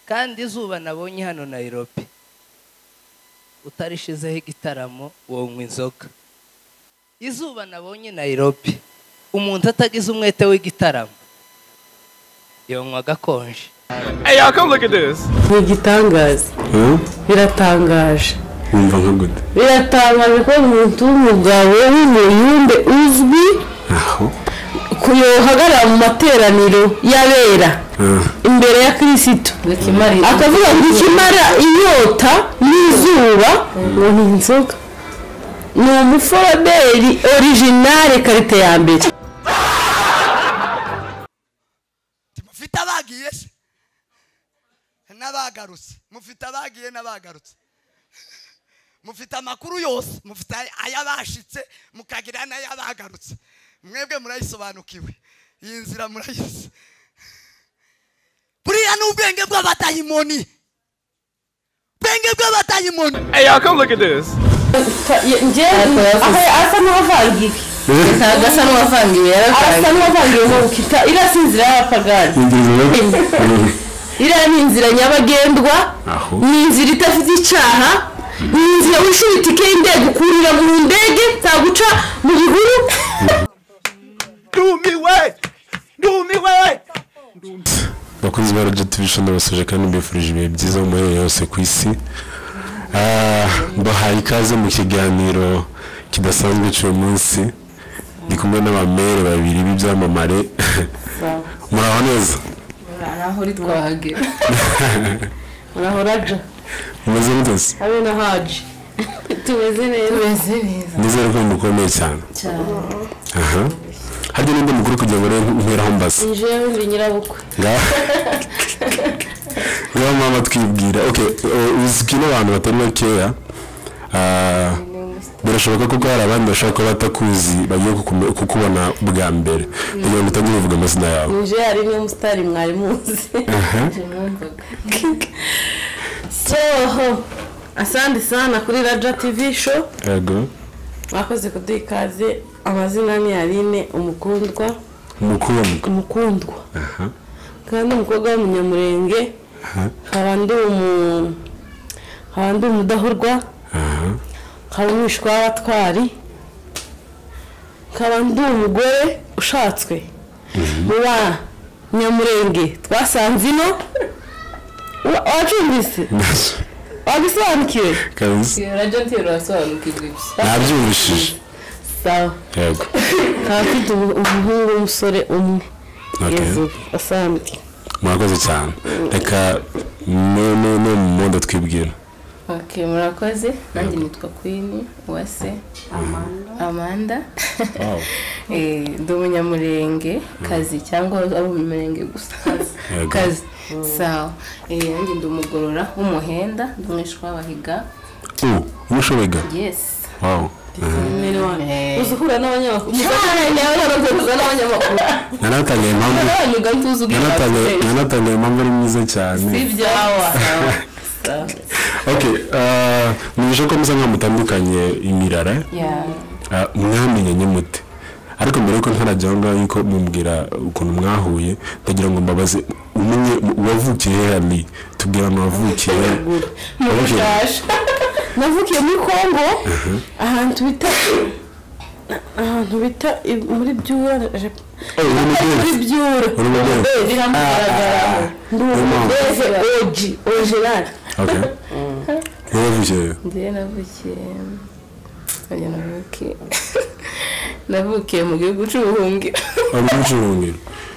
kandi izuba nabonye hano nayirobi utarishizeho igitaramo wonywa inzoga izuba nabonye nayirobi umuntu atagize umwete w'igitaramo yonywa agakonje Hey y'all, come look at this. ni igitangaza biratangaje wumva nka gute biratangaje ko umuntu w'umugabo w'umuyumbe uzwi aho kuyohagarara mu materaniro y'abera Ah. imbere ya kirisitu akavuga ngo ikimara inyota n'izuba ngo ni inzoga ni umuforomeri orijinale karite ya mbere mufite abagiye se n'abagarutse mufite abagiye n'abagarutse mufite amakuru yose mufite ay'abashitse mukagira n'ay'abagarutse mwebwe murayisobanukiwe iyi nzira murayizi buriya ni ubwenge bw'abatayimoni ubwenge bw'abatayimoni Hey y'all, come look at this. asa n'uwavangiwe ntabwo asa n'uwavangiwe yaravangiwe asa n'uwavangiwe mu bukita iriya si inzira y'abapagani iriya ni inzira nyabagendwa Aho. ni inzira idafite icyaha ni inzira wishyura itike y'indege ukurira mu ndege ntabwo uca mu bihuru Do me way. Do me way. bakunzi ba radiyo tivi shoni basoje kandi mbifurije ibihe byiza mu maherezo yose ku isi Ah, mbahaye ikaze mu kiganiro kidasanzwe cy'uyu munsi ndi kumwe n'abamere babiri b'ibyamamare muraho neza ntahori twahagera urahora aja mumeze neza habe na haji tumeze neza tumeze neza nizere ko mukomeye cyane aha harya n'undi mukuru kugira ngo urebe nteraho mbaza injewe ndi nyirabukwe ngaho ngaho mama twibwira okay eh, uzwi n'abantu batari bakeya ah, birashoboka ko hari abandi bashobora kuba batakuzi bagiye kukume- kukubona bwa mbere kugira ngo utangire uvuga amazina yawe uje hari n'umusitari mwari muzi soho asante sana kuri raja tv show yego mwakoze kuduha ikaze amazina ni aline umukundwa umukundwa umukundwa kandi umukobwa w'umunyamurenge nkaba ndi umu nkaba ndi umudahurwa aha nkaba umwishwa w'abatwari nkaba ndi umugore ushatswe mu banyamurenge twasanze ino Wa- wacumbise wabisobanukiwe kabisa radiyanti rirasobanukirwa ibyo nabyumvishije sawa yego nkaba mfite umu- umuhungu w'umusore umwe okay yezu asanzwe murakoze cyane reka no- no- no mu modo twibwira ok murakoze nanjye nitwa kwini uwase amanda Eh, ndi umunyamurenge kazi cyangwa ari umunyamurenge gusa Yego. kazi sawa Eh, nanjye ndi umugorora w'umuhenda ndi umwishwa w'abahiga ubu umushoboga yesi wawu uzi uhura n'abanyamakuru uza n'abanyamakuru nanatangaye impamvu abanyuga ntuzi nanatangaye nanatangaye impamvu ari mwiza cyane ibyawa ok ah, mubishe ko musa nkaho mutandukanye imirara ah, mwamenye nyamute ariko mbere yuko ntarajya aho ngaho yuko mumbwira ukuntu mwahuye ndagira ngo mbabaze umenye wavukiye he hali tubwira ahantu wavukiye wavukiye Mushasha. navukiye muri kongo ahantu bita ahantu bita i- muri byura je- Eh, uri mu Burundi? muri byura Uri mu Burundi? biramugaragaraho ndi umudeze oji ogerard ok wowe wavukiye he? njyewe navukiye oya, navukiye navukiye mu gihugu cy'ubuhungiro wari mu Burundi?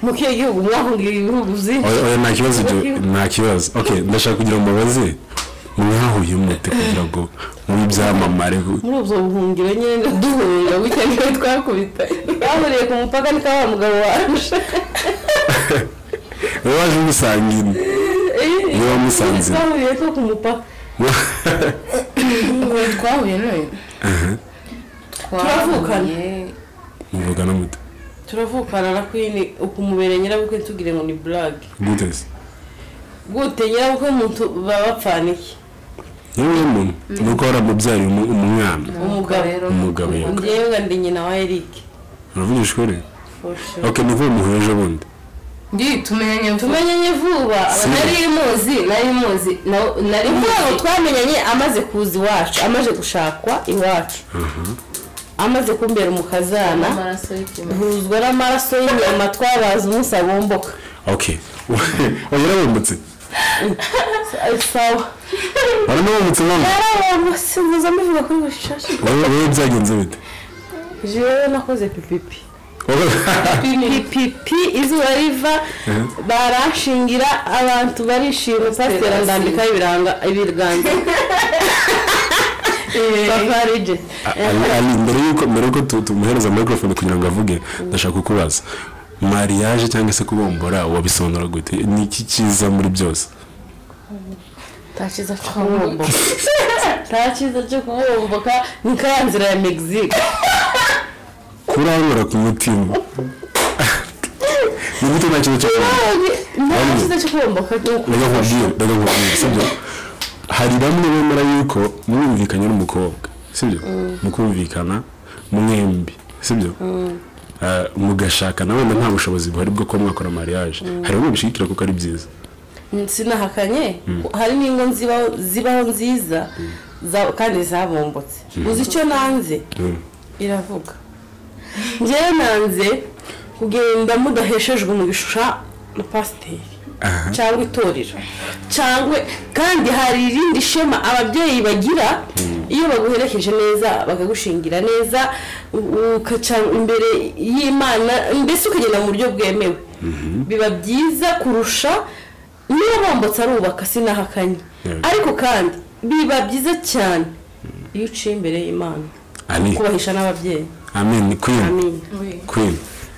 mu kihe gihugu mwahungiye ibihugu byinshi oya oya, nta kibazo ibyo nta kibazo ok ndashaka kugira ngo mbabaze mwahuye mute kugira ngo mube ibyamamare muri ubwo buhungiro nyine duhurira bucya niyo twakubita bahuriye ku mupaka niko wa mugabo waje wowe waje umusanga ino Iyo wamusanze. twahuriye two ku mupaka Ubu twahuye none Turavukana. muvugana mute turavukana na kwini ukumubera nyirabukwe ntitugire ngo ni burage gute se gute nyirabukwe muntu baba bapfana iki yewe muntu ni uko waramubyariye umu- umwana umugabo rero umugabo yego njyewe nga ndi nyina wa eric uravugisha ukuri For sure. ok ni uko muhuye ejo bundi ngiye tumenyanye tumenyanye vuba nari muzi nari muzi na- nari muzi twamenyanye amaze kuza iwacu amaze gushakwa iwacu amaze kumbera umukazana amaraso y'ikimera huzwa n'amaraso y'inyama twabaza umunsi abumbuka okay oya yarabomotse Ari sawa waranabomotse mama yarabomotse muza muvuga kuri bushashe wowe wowe byagenze bite jewe nakoze pipipi Wowe- pipipi izuba riva baranshingira abantu barishima pasiteri ndambikaho ibiranga ibiganza papa rije Ali, Ali, mbere yuko mbere yuko tu- tumuhereza microphone kugira ngo avuge ndashaka kukubaza mariage cyangwa se kubombora wabisobanura gute ni iki cyiza muri byose ntakiza cyo kubumbuka ntakiza cyo kubumbuka ni ka nzira ya mexique kurangura ku mutima ni gute nta kintu cyo kubombora ntakiza cyo kubumbuka ni ndaga nkubwira ndaga nkubwira sibyo hari bamwe bemera yuko mwumvikanye n'umukobwa sibyo mukumvikana mwembi sibyo Ah, mugashaka na wenda nta bushobozi buhari bwo kuba mwakora mariage hari bamwe bishigikira kuko ari byiza sinahakanye hari n'ingo zibaho zibaho nziza za- kandi zabumbutse uzi icyo nanze Mm. iravuga ngewe nanze kugenda mudaheshejwe umugisha na pasiteri cyangwa itorero cyangwa kandi hari irindi shema ababyeyi bagira iyo baguherekeje neza bakagushingira neza u- ukaca imbere y'imana mbese ukagenda mu buryo bwemewe biba byiza kurusha niba bombotse arubaka sinahakanye Yeah. ariko kandi biba byiza cyane iyo uciye imbere y'imana Amen. kubahisha n'ababyeyi Amen. Queen. amin Queen.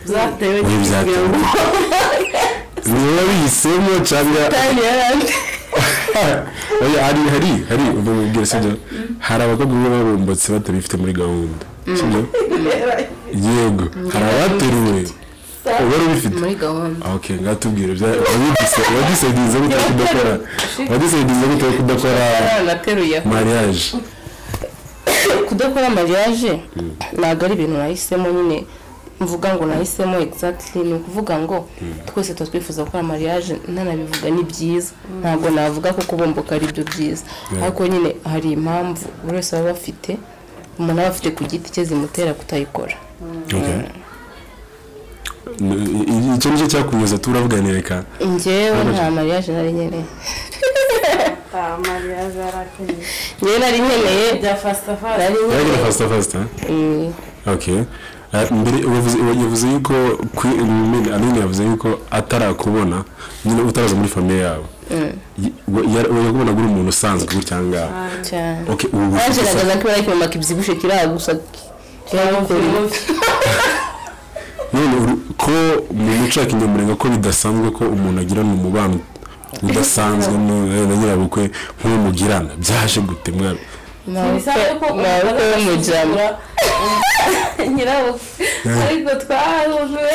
byatewe Oya, byatewe. Niba wabihisemo cyangwa kandi yarandi oya hari hari hari ubu mubwira sibyo hari abakobwa bamwe babumbutse batabifite muri gahunda sibyo yego hari abateruwe uba wari ubifite muri gahunda Ah, okay ngatubwire bya- wabidise- wadisedinze gute yo kudakora wadisedinze gute yo kudakora nateruye mariage kudakora mariage ntabwo ari ibintu nahisemo nyine mvuga ngo nahisemo exactly ni ukuvuga ngo twese tuba twifuza gukora mariage ntanabivuga ni byiza ntabwo navuga ko kubomboka ari byo byiza ariko nyine hari impamvu buri wese aba afite umuntu aba afite ku giti cye zimutera kutayikora okay N- i- i- icyo nicyo cyakunyuza turavuganira reka njyewe nta mariage nari nkeneye njyewe nari nkeneye nari Yagira nkeneye fasita fasita Mm, okay Ah, mbere wavuze yavuze yuko kwi- nyine Aline yavuze yuko atarakubona nyine utaraza muri famille yabo yakubonaga uri umuntu usanzwe gutya ngaha cyane okay ubu waje ufite nagaza ko bari kumamaka ibyibushye kiriya gusa kiragukora none uri- ko mu muco wa kinyamurenge ko bidasanzwe ko umuntu agirana umubano udasanzwe nu- na nyirabukwe nk'uwo mugirana byaje gute mwabi ntabwo yo mu jambo nyirawo ariko twahuwe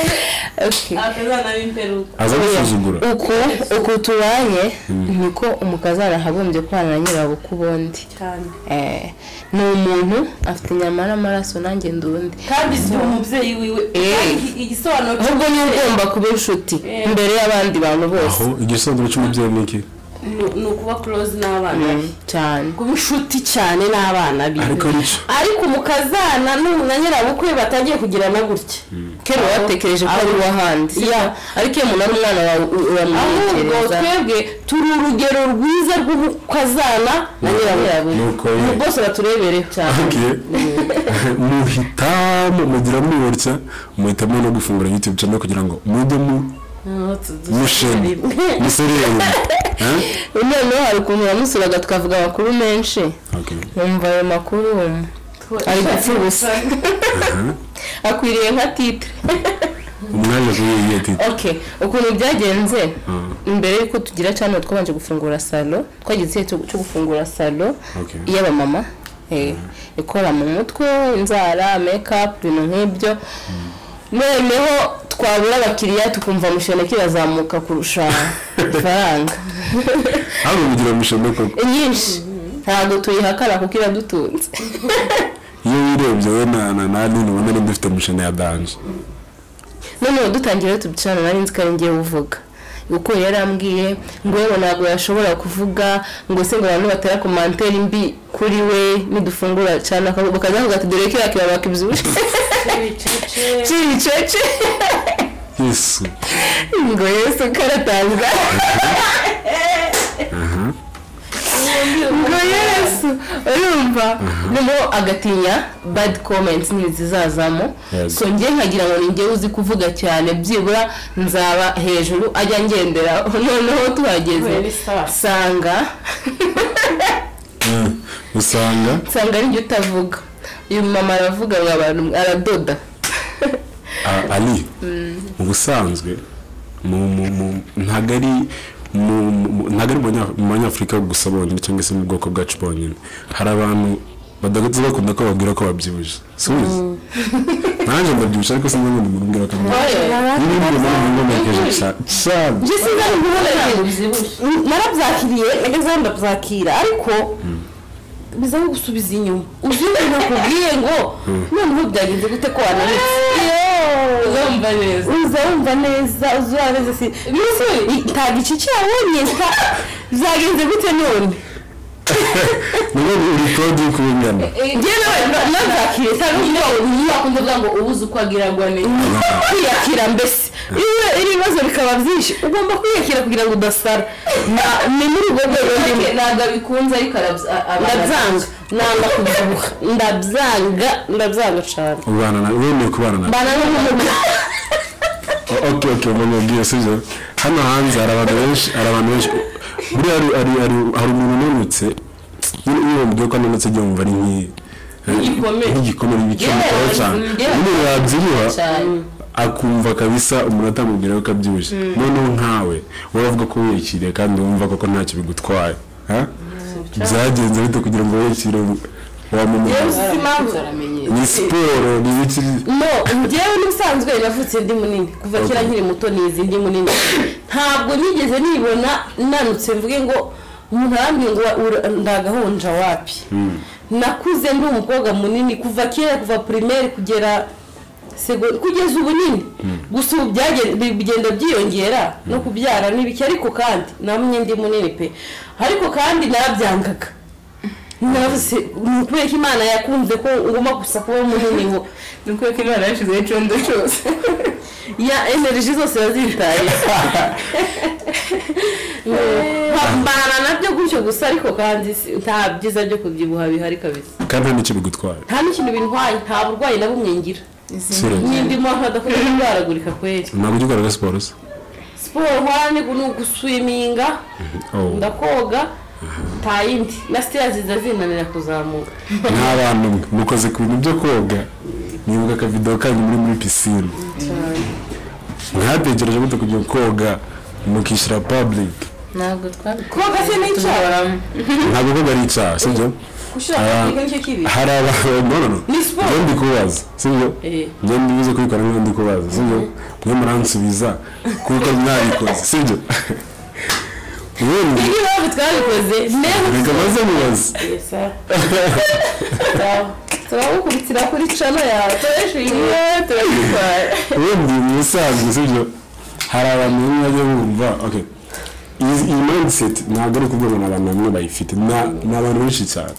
akazana b'imperuka aza gusuzugura uku uku tubanye niko umukazana ahagombye kubana na nyirabukwe ubundi cyane Eh, ni umuntu afite inyama n'amaraso nanjye ndi undi kandi si umubyeyi wiwe Eh. kandi igisobanuro cyo- ahubwo niba ugomba kuba inshuti imbere y'abandi bantu bose aho igisobanuro cy'umubyeyi ni iki ni- ni ukuba close n'abana be. cyane kuba inshuti cyane n'abana be ariko nicyo ariko umukazana n'u- na nyirabukwe batangiye kugirana gutya kera watekereje ko Aho- ari uw'ahandi Ya. ariko iyo umuntu ari umwana wawe u- ahubwo uramwegereza twebwe turi urugero rwiza rw'umukazana na nyirabukwe ni uko ubu nyine. bwose baturebereye cyane Okay. muhitamo mugira mutya muhitamo no gufungura youtube channel kugira ngo mujye mu mushima musereranye Eh? noneho hari ukuntu wamusuraga tukavuga amakuru menshi okay nkumva ayo makuru um, ari gupfa ubusa akwiriye nka titre umwanya kuri iyi yeti ok ukuntu byagenze Mm. mbere y'uko tugira cyane twabanje gufungura salo twagize igihe cyo cyo gufungura salo Okay. iy'abamama eh, ikora mu mutwe inzara mekapu ibintu nk'ibyo noneho twabura abakiriya tukumva mushene kirazamuka kurusha ifaranga hari umugira mushima koko nyinshi ntabwo tuyihakana kuko iradutunze iyo wirebye we na na na nini ubona ari dufite mushima ya danje noneho dutangira tubicarana nari nzi ko ari ngewe uvuga uko yari ambwiye ngo yewe ntabwo yashobora kuvuga ngo se ngo abantu batera komantere mbi kuri we nidufungura cyane akaboko bakaza kuvuga ati dore ko yakira bakibyibushye cyibicece yesu ngo yesu karatanza ngo yesu urumva noneho agatinya bad comments ntizizazamo Yego. so njye nkagira ngo ninjye uzi kuvuga cyane byibura nzaba hejuru ajya ngendera noneho tuhageze Well, sawa. sanga Mm. usanga nsanga ari njye utavuga uyu mama aravuga ngo abantu aradoda a- ari ubusanzwe mu- mu- mu- ntabwo ari mu- mu- ntabwo ari mu Banya- mu banyafurika gusa bonyine cyangwa se mu bwoko bwacu bonyine hari abantu badahita bakunda ko babwira ko babyibushye si ubizi nanjye ndabyibushye ariko sinzi ngo ndimubwira ko ndabyibushye niba mbona umuntu wambaye cyane njye sinzari guhora narabyakiriye nageze ndabyakira ariko bizaho gusubiza inyuma uzi ibintu nakubwiye ngo noneho byagenze gute ko wananitse uzumva neza uzumva neza uzumva neza si mbese nta gice cyabonye nta- byagenze gute none nubwo uri kode uri kubingana njye nawe nabyakiriye cyane umuntu ntibakunze kuvuga ngo ubuze uko agiragwa neza kwiyakira mbese iyo iri bibazo bikaba byinshi ugomba kwiyakira kugira ngo udasara Na- ni muri urwo rwego ndimo ntabwo abikunze ariko arabya- aba- ndabyanga nanga kubyibuha ndabyanga ndabyanga cyane ubana na wemeye kubana na mbana n'ubumuga ok ok mbona ubwiye sibyo hano hanze hari abantu benshi hari abantu benshi buriya hari hari hari hari umuntu unanutse nyine iyo bamubwiye ko ananutse ajya yumva ari nk'iyi Nk'igikomere. nk'igikomere Yeah, nk'igikomere cyane yeah. nyine yabyibuha cyane akumva kabisa umuntu atamubwira ko abyibushye noneho nkawe waravuga ko wiyakiriye kandi wumva koko ntacyo bigutwaye ha? byagenze bite kugira ngo wiyakire wamumara si impamvu ni siporo ni ibiki no njyewe n'ubusanzwe navutse ndi munini kuva kera nkiri muto nizi ndi munini ntabwo nigeze nibona nanutse mvuge ngo umuntu arambwiye ngo ura- ndagahonja wapi nakuze ndi umukobwa munini kuva kera kuva primaire kugera sego- kugeza ubunini gusa ubu byagen- bi- bigenda byiyongera no kubyara n'ibiki ariko kandi namwe ndi munini pe ariko kandi narabyangaga navuze ni ukubera ko imana yakunze ko ngomba gusa kuba munini ngo ni uko imana yashyizeho icondo cyose ya energy zose yazitaye mbana nabyo gutyo gusa ariko kandi si- nta byiza byo kubyibuha bihari kabisa kandi nta n'icyo bigutwaye nta n'ikintu bintwaye nta burwayi na bumwe ngira seriously. n'indimo nkadakunda kurwaragurika kweri ntabwo ujya ukora siporo se siporo nkora ni gu- ni uguswiminga Oh. ndakoga nta yindi na sitera ziza zinanira kuzamuka nta bantu mwe mukoze ku bintu byo koga nibuka akavido kanyu muri muri pisine mwatekereje gute kujya koga mukishyura public ntabwo twabikora koga se ni icyaha ntabwo koga ari icyaha sibyo gushyira Ah. akadiga nicyo kibi hari abantu no no no Ni siporo. njye ndi kubaza sibyo Eh. njye ndibuze kubikora nk'iyo ndi kubaza sibyo mwe muransubiza kuko mwabikoze sibyo ubundi iyo impamvu twabikoze mbega reka maze mubaze turabukubitira kuri cano yawe tureshe uyu turabitwara ubundi mu busanzwe sibyo hari abantu bamwe bajya bumva okay iyi iyi mindset ntabwo ari ukuvuga ngo ni abantu bamwe bayifite na- ni abantu benshi cyane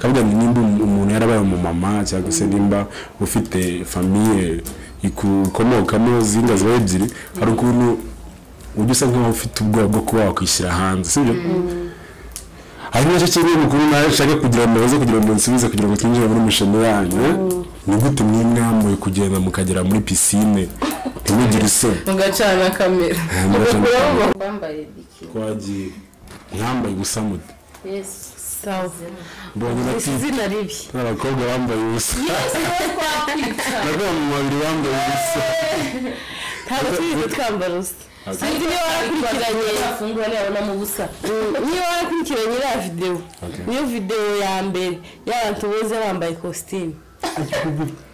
kavuga ngo nimba umu- umuntu yarabaye umumama cyangwa se nimba ufite famiye ikukomokamo zinga ziba ebyiri hari ukuntu ujya usa nkaho ufite ubwoba bwo kuba wakwishyira hanze sibyo hari nacyo kimwe mukuru nawe nshaka kugira ngo baze kugira ngo nsubize kugira ngo twinjire muri misheni yanyu ni gute mwambaye kugenda mukagera muri pisine ntimugire isoni mugacana kamera mugacana- bambaye biki twagiye mwambaye ubusa mute mbonye na tipe izina ribi n'abakobwa bambaye ubusa nakuba mu mabiri bambaye ubusa ntabwo twize twambara usa sinzi niba warakurikiranye afungura ntiyabonamo ubusa Mm, niba warakurikiranye iriya videwo niyo videwo ya mbere y'abantu boza bambaye kositimu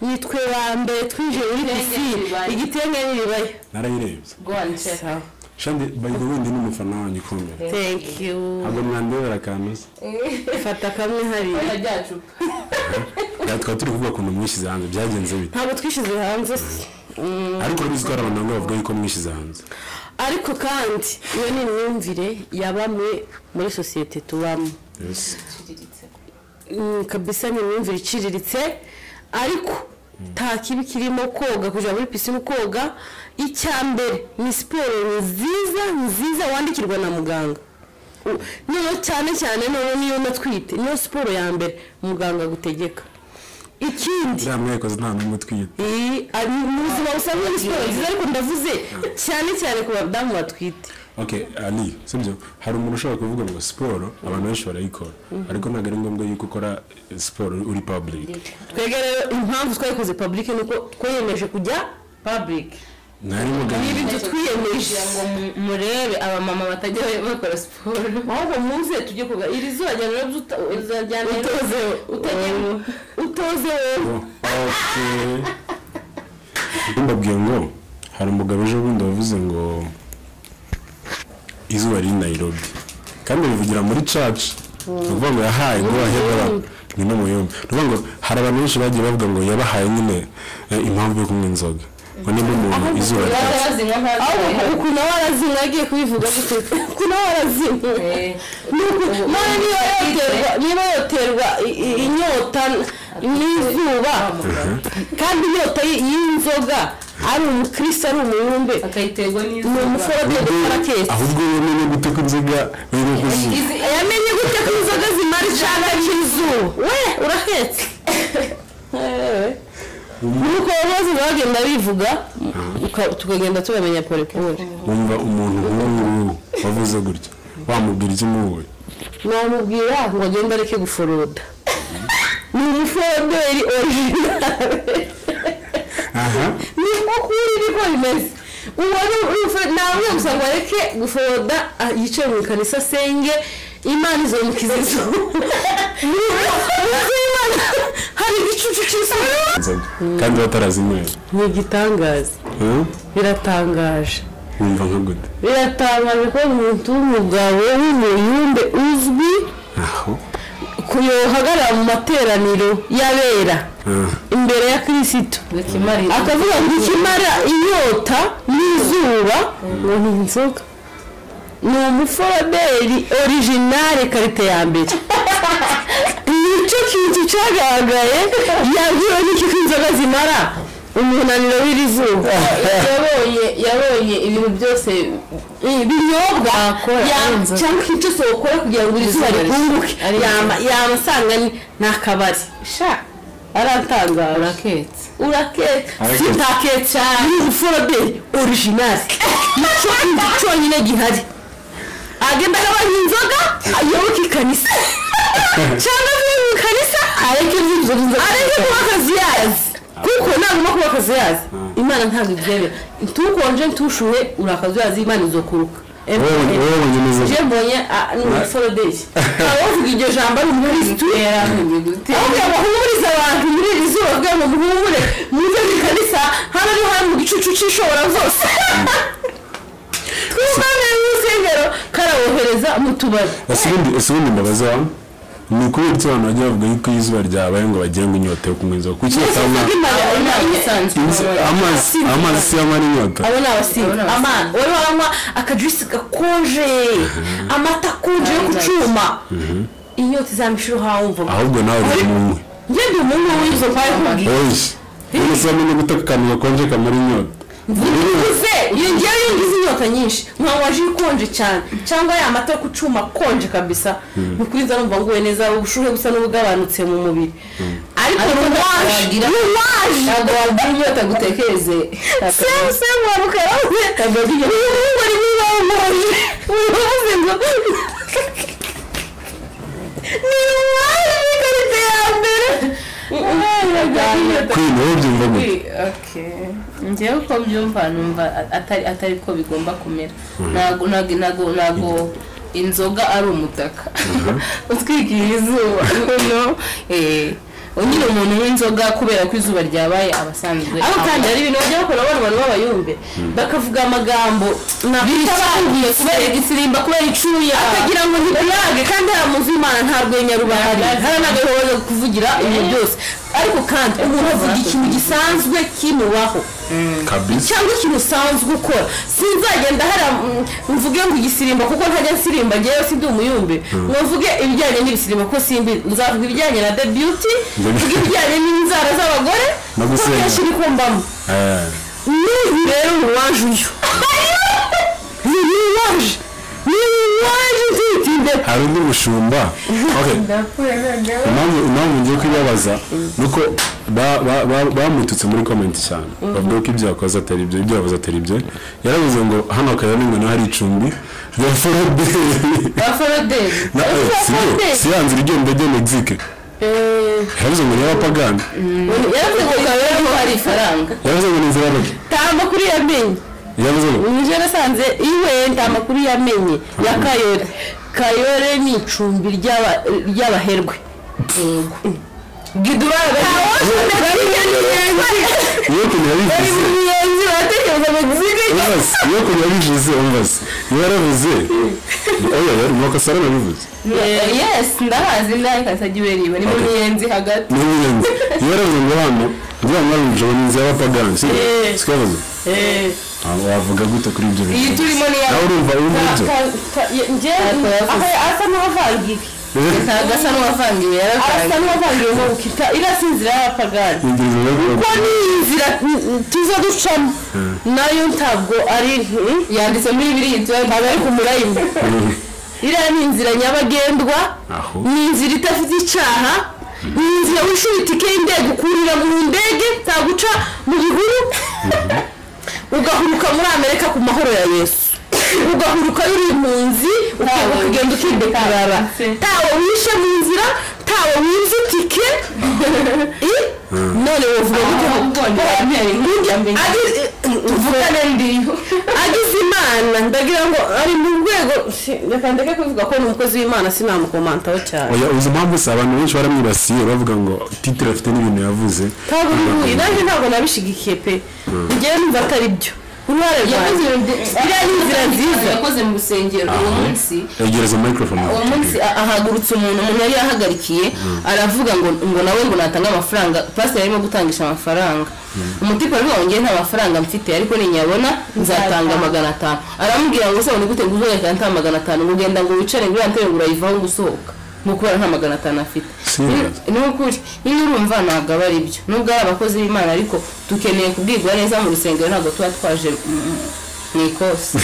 nitwe ba mbere twinjiye muri pisine igitenge n'iribaya narayirebye rwanda shandi bayiga wenda ni umufana wanyu ukomeye thank you ntabwo mwandebera akantu se fata kamwe hariya byacu Ya, twaba turi kuvuga ukuntu mwishyize hanze byagenze bite ntabwo twishyize hanze se. ariko urabizi ko hari abantu bamwe bavuga yuko mwishyize hanze ariko kandi iyo ni imyumvire ya bamwe muri sosiyete tubamo Mm, kabisa ni imyumvire iciriritse ariko nta kibi kirimo koga kujya muri pisine ukoga icya mbere ni siporo nziza nziza wandikirwa na muganga U- niyo cyane cyane noneho niyo natwite niyo siporo ya mbere muganga agutegeka ikindi uriya mwayikoze nta n'umwe utwite iyi ari mu buzima busanzwe ni siporo nziza ariko ndavuze cyane cyane ku badamu batwite okay ani sibyo hari umuntu ushobora kuvuga ngo siporo abantu benshi barayikora ariko ntabwo ari ngombwa yuko ukora eh, siporo uri public twebwe rero impamvu twayikoze public ni uko twiyemeje kujya public ntari ibi muganga byo twiyemeje kugira ngo mu- murebe abamama batajya bakora siporo ahubwo muze tujye kuga iri zuba rya rero byuta- uzajyana rero Utoze wo- utajya utoze wowe okay mbabwiye ngo hari umugabo ejo bundi wavuze ngo izuba riri Nairobi kandi bivugira muri church ni ukuvuga ngo yahaye ngo yahebe abantu ni n'umuyumbi ni ukuvuga ngo hari abantu benshi bagiye bavuga ngo yabahaye nyine eh, impamvu yo kunywa inzoga ngo nimba umuntu izuba riri barazinywa nka ahubwo ukuntu aba arazinwa agiye kubivuga gutyo ukuntu aba arazinwa ni uku- mwana niba yoterwa niba yoterwa i- i- inyota n'izuba kandi inyota y- y'inzoga ari umukristo ari umuyumbe akayiterwa ni umuforoteri ukora keke ahubwo iyo umenye gute ko inzoga iri kuzuba yamenye gute ko inzoga zimara icyana cy'izuba we urahetse nuko bose bagenda bivuga uka- tukagenda tubamenya pole pole wumva umuntu nk'uwo nguwo wavuze gutya wamubwira iki muhuye namubwira ngo agende areke guforoda ni umuforoderi orijinale aha ni ukuri niko bimeze ubona ntabwo gusa ngo areke guforoda ah, yicare mu ikanisa asenge imana izomukiza izuba hari igicucu cy'izuba inzoga kandi batarazinywera ni igitangaza Huh? biratangaje wumva nka gute biratangaje ko umuntu w'umugabo w'umuyumbe uzwi aho kuyohagarara mu materaniro y'abera Ah. imbere ya kirisitu n'izikimara akavuga ngo ikimara inyota n'izuba ngo ni inzoga ni umuforomeri orijinale karite ya mbere nicyo kintu cyagaragaye yabwiwe n'iki ko inzoga zimara umunaniro w'iri zuba yabonye yabonye ibintu byose binyobwa Akora ya- inzoga. cyangwa ikintu cyose wakora kugira ngo iri zuba Izuba rishya. rikunguke Ari- Yama- yaba asanga ni ni akabari sha aratangaje uraketse urakeka Arakeka. sitakeka cyane ni ubuforoberi orijinali nicyo kintu cyonyine gihari agenda agabanya inzoga ayoboke ikanisa cyangwa avuye mu kanisa areke kuba inzoga areke kuba akazi yazi kuko nagomba kuba akazi yazi imana ntabwo ibyemera ntukonje ntushuhe uri akazi yazi imana izokuruka wowe wowe nyine inzoga je mbonye ah, ni umuforoberi aba bavuga iryo jambo ari umukirisitu yaramenye gute ahubwo bahumuriza abantu muri iri zuba kugira ngo muhumure muze mu ikanisa hano ariho hari mu gicucu cy'ishobora zose twumvane urusengero karabohereza mu tubari ese ubundi ese ubundi ndabaza ni ukubera iki abantu bajya bavuga yuko iyo izuba ryabaye ngo bagire ngo inyota yo kunywa inzoga kuki batanywa Abo ni Amazi abasanzwe. inzo- amazi amazi si amara inyota abo ni abasinzi abasinzi. amana wari waranywa akajurisi gakonje amata akonje yo ku cyuma inyota izamishira uhawumva ahubwo nawe uri munywe njye ndi umuntu w'inzo mpaye kubwira oyi ubu se wamenye gute ko akantu gakonje kamara inyota bivuze iyo ngiye yungiza inyota nyinshi nkanywa ji ikonje cyane cyangwa ya mata yo ku cyuma akonje kabisa ni kuri nza numva nguwe neza ubushuhe busa n'ubugabanutse mu mubiri ariko nuwaje wagira- nuwaje ntabwo wagira inyota gutekereze semu semu waruka yavuze urubuga rimwe bamuhoje uravuze ngo ni nuwaje n'ikarita ya mbere kuri wowe byumva gute njyewe uko mbyumva numva atari atari ko bigomba kumera ntabwo ntabwo ntabwo- ntabwo inzoga ari umutaka utwikira izuba no eh, nyine umuntu w'inzoga kubera ko izuba ryabaye aba asanzwe ariko kandi hari ibintu bajya bakora abana abantu b'abayumbe bakavuga amagambo bitabahuye kubera igisirimba kubera icuya akagira ngo ntibirage ndange kandi hari muzi imana nta rwenya rubahari hari n'agahoro kuvugira ibintu byose ariko kandi umuntu avuga ikintu gisanzwe kimubaho kabisa cyangwa ikintu usanzwe ukora sinzagenda hariya mm, mvuge ngo igisirimba kuko ntajya nsirimba ngewe si ndi umuyumbi ngo mvuge ibijyanye n'ibisirimba kuko simbi nzavuga ibijyanye na the beauty mvuge ibijyanye n'inzara z'abagore No kuko gusenga. kenshi nikumbamo Eh, n'uyu rero ni uwaje uyu ni uwaje ni uwaje ufite imbere hari undi mushumba Okay. impamvu impamvu ngiye kuyibabaza ni uko ba- ba- ba- bamututse muri komenti cyane bavuga ko ibyo yakoze atari ibyo ibyo yavuze atari ibyo yaravuze ngo hano akaba n'ingano hari icumbi rya foroberi aforoderi Na- eh, si yo, si ya nzira igenda ajya Mexique yaravuze ngo ni iy'abapagani yaravuze ngo kabera hari ifaranga yaravuze ngo ni inzira y'abageni. nta makuru yamenye yaravuze ngo nje nasanze iwe nta makuru yamenye ya kayore kayore ni icumbi ry'aba- ry'abaherwe gidurara bari mu miyenzi iyo ukuntu bari mu yabivuze miyenzi baratekereza ngo zige umvase iyo ukuntu yabivuze umvase iyo yaravuze oya yari amakosa yarabivuze yesi ndahazi ndahikasagiweriwe ni mu Okay. miyenzi hagati ni ingenzi iyo yaravuze ngo hano rya mwami ijoro ni inzira y'abapagani si Eh. twavuze wavuga gute kuri ibyo bintu iyi turimo ni iya nawe urumva urumva ibyo asa n'uwavangiwe ntabwo asa n'uwavangiwe asa yaravangiwe n'uwavangiwe mu bukita iriya si inzira y'abapagani Ni inzira y'abapagani. ko ni inzira tuza ducamo nayo ntabwo ari mm, yanditse muri biriya tuba ntabwo ari ku murayimo iriya ni inzira nyabagendwa Aho. ni inzira idafite icyaha ni inzira wishyura itike y'indege ukurira mu ndege ntaguca mu gihuru ugahuruka muri amerika ku mahoro ya yesu ugahuruka uri impunzi ukaba ukagenda ukidekarara tawe wishe mu nzira tawe winze itike I? none wovuga gute ngo tuvugane ndiyo agize imana ndagira ngo ari mu rwego si- reka ndeke kuvuga ko ni umukozi w'imana sinamukomantaho cyane oya uzi impamvu si abantu benshi baramwibasiye bavuga ngo titire afite n'ibintu yavuze ntabwo bihuye nanjye ntabwo nabishigikiye pe ngewe numva atari byo uruhare rwanjye yakoze ibintu byi- iriya ni inzira nziza yakoze mu rusengero uwo munsi yegereza microphone uwo munsi a- ahagurutse umuntu umuntu yari yahagarikiye aravuga ngo ngo nawe ngo natanga amafaranga pasiteri yarimo gutangisha amafaranga umutipe aravuga ngo ngewe nta mafaranga mfite ariko ninyabona nzatanga magana atanu aramubwira ngo se ubundi gute ngo uzongera nta magana atanu ngo ugenda ngo wicare ngo uriya ntebe ngo urayivaho ngo usohoka ngo kubera nta magana atanu afite Serious? Ni- ni ukuri niba urumva ntabwo aba ari byo nubwo ari abakozi b'imana ariko dukeneye kubwirwa neza mu rusengero ntabwo tuba twaje mm, mm, mu ikosi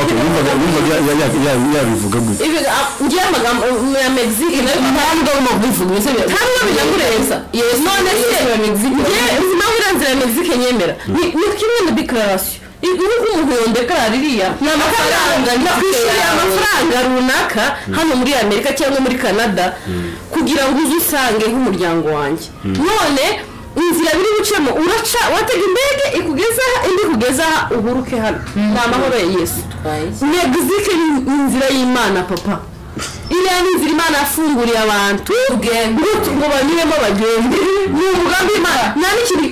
Ok, wumvaga wumvaga ya- ya- ya- yabivuga gute ngewe amagambo ya megizike nayo ntabwo mu kubivuga ibyo bintu- ntabwo binakureza none se ngewe nawe iriya nzira ya megizike nyemera ni ni kimwe na dekararasiyo nk'uko umuntu yondekarara iriya ni amafaranga nakwishyuriye amafaranga runaka hano muri amerika cyangwa muri canada kugira ngo uze usange nk'umuryango wanjye none inzira biri bucemo uraca watega indege ikugeza aha indi ikugeza aha uhuruke hano ni amahoro ya yesu megizike ni ni inzira y'imana papa iriya ni inzira imana yafunguriye abantu ngo- ngo banyuremo bagende ni umugambi imana nta n'ikindi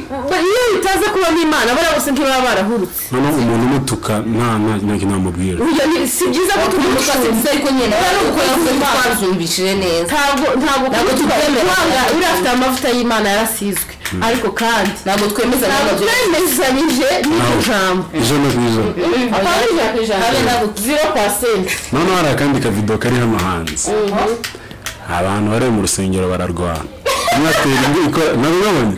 iyo bitaza kubamo imana bariya bose ntibaba barahurutse noneho umuntu umutuka nta nta- nta kintu namubwira burya ni- si byiza ko tumutuka si byiza ariko nyine Rero kuko gukora yavuze ku ko Mana. twazumvishije neza ntabwo ntabwo Ntabwo kutuka tubyemera. kwanga uriya afite amavuta y'imana yarasizwe ariko kandi ntabwo twemeza ntabwo ntabwo twemezanyije n'iryo jambo ijana ku ijana habe ntabwo zero pasenti noneho hari akandi kavido kari hano hanze abantu bari mu rusengero bararwana umwe atera indi ikora nabwo babonye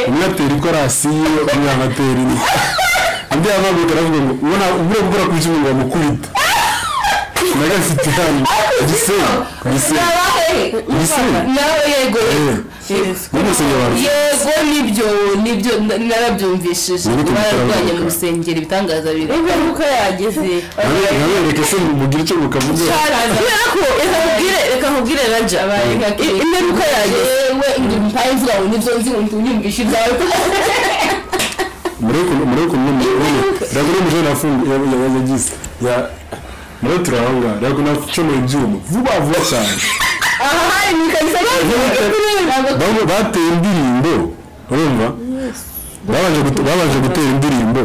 umwe atera ikorasi yiwe umwe anatera indi undi yamaguka aravuga ngo ubona ubure gukora ku cyuma ngo amukubite nagafite hano gisenyi gisenyi gisenyi nawe yego muri rusengero barwana yego nibyo nibyo na- narabyumvishije Nibyo bararwanya tubitarabona. mu rusengero ibitangaza biri ibyo uko yageze Nabe- nabereke se mugire icyo mukavuga kubera ko reka nkubwire reka nkubwire raja I- imperuka yageze yewe ndi mpaye mvuga ngo nibyo nzi ngo unyumvishe ibyawe muri ukuntu muri ukuntu ndagura umujene yagize ya muri turahanga ndagura acoma ibyuma vuba vuba cyane aha hari mu ikariso Bamwe bateye indirimbo urumva babanje gute- babanje gutera indirimbo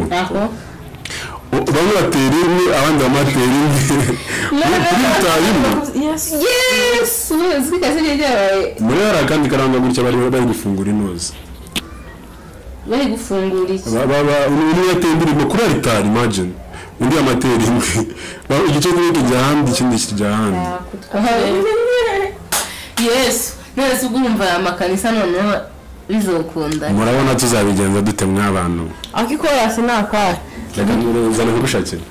bamwe batera imwe abandi bamatera imwe uritayeho Yes. yesi ubuyobozi bw'ikazi ryabaye muri hari akandi karanga gutya bari bari gufungura inoze bari gufungura iki Ba- ba- ba- undi yateye indirimbo kuri aritari imagine undi yamatera imwe Ba- igice kimwe kijya ahandi ikindi kijya ahandi yesu none se ubwo wumva aya makanisa noneho bizokunda murabona tuzabigenza dute mw'abantu Ariko ikorasi ni akwayo. reka nzana kubishakira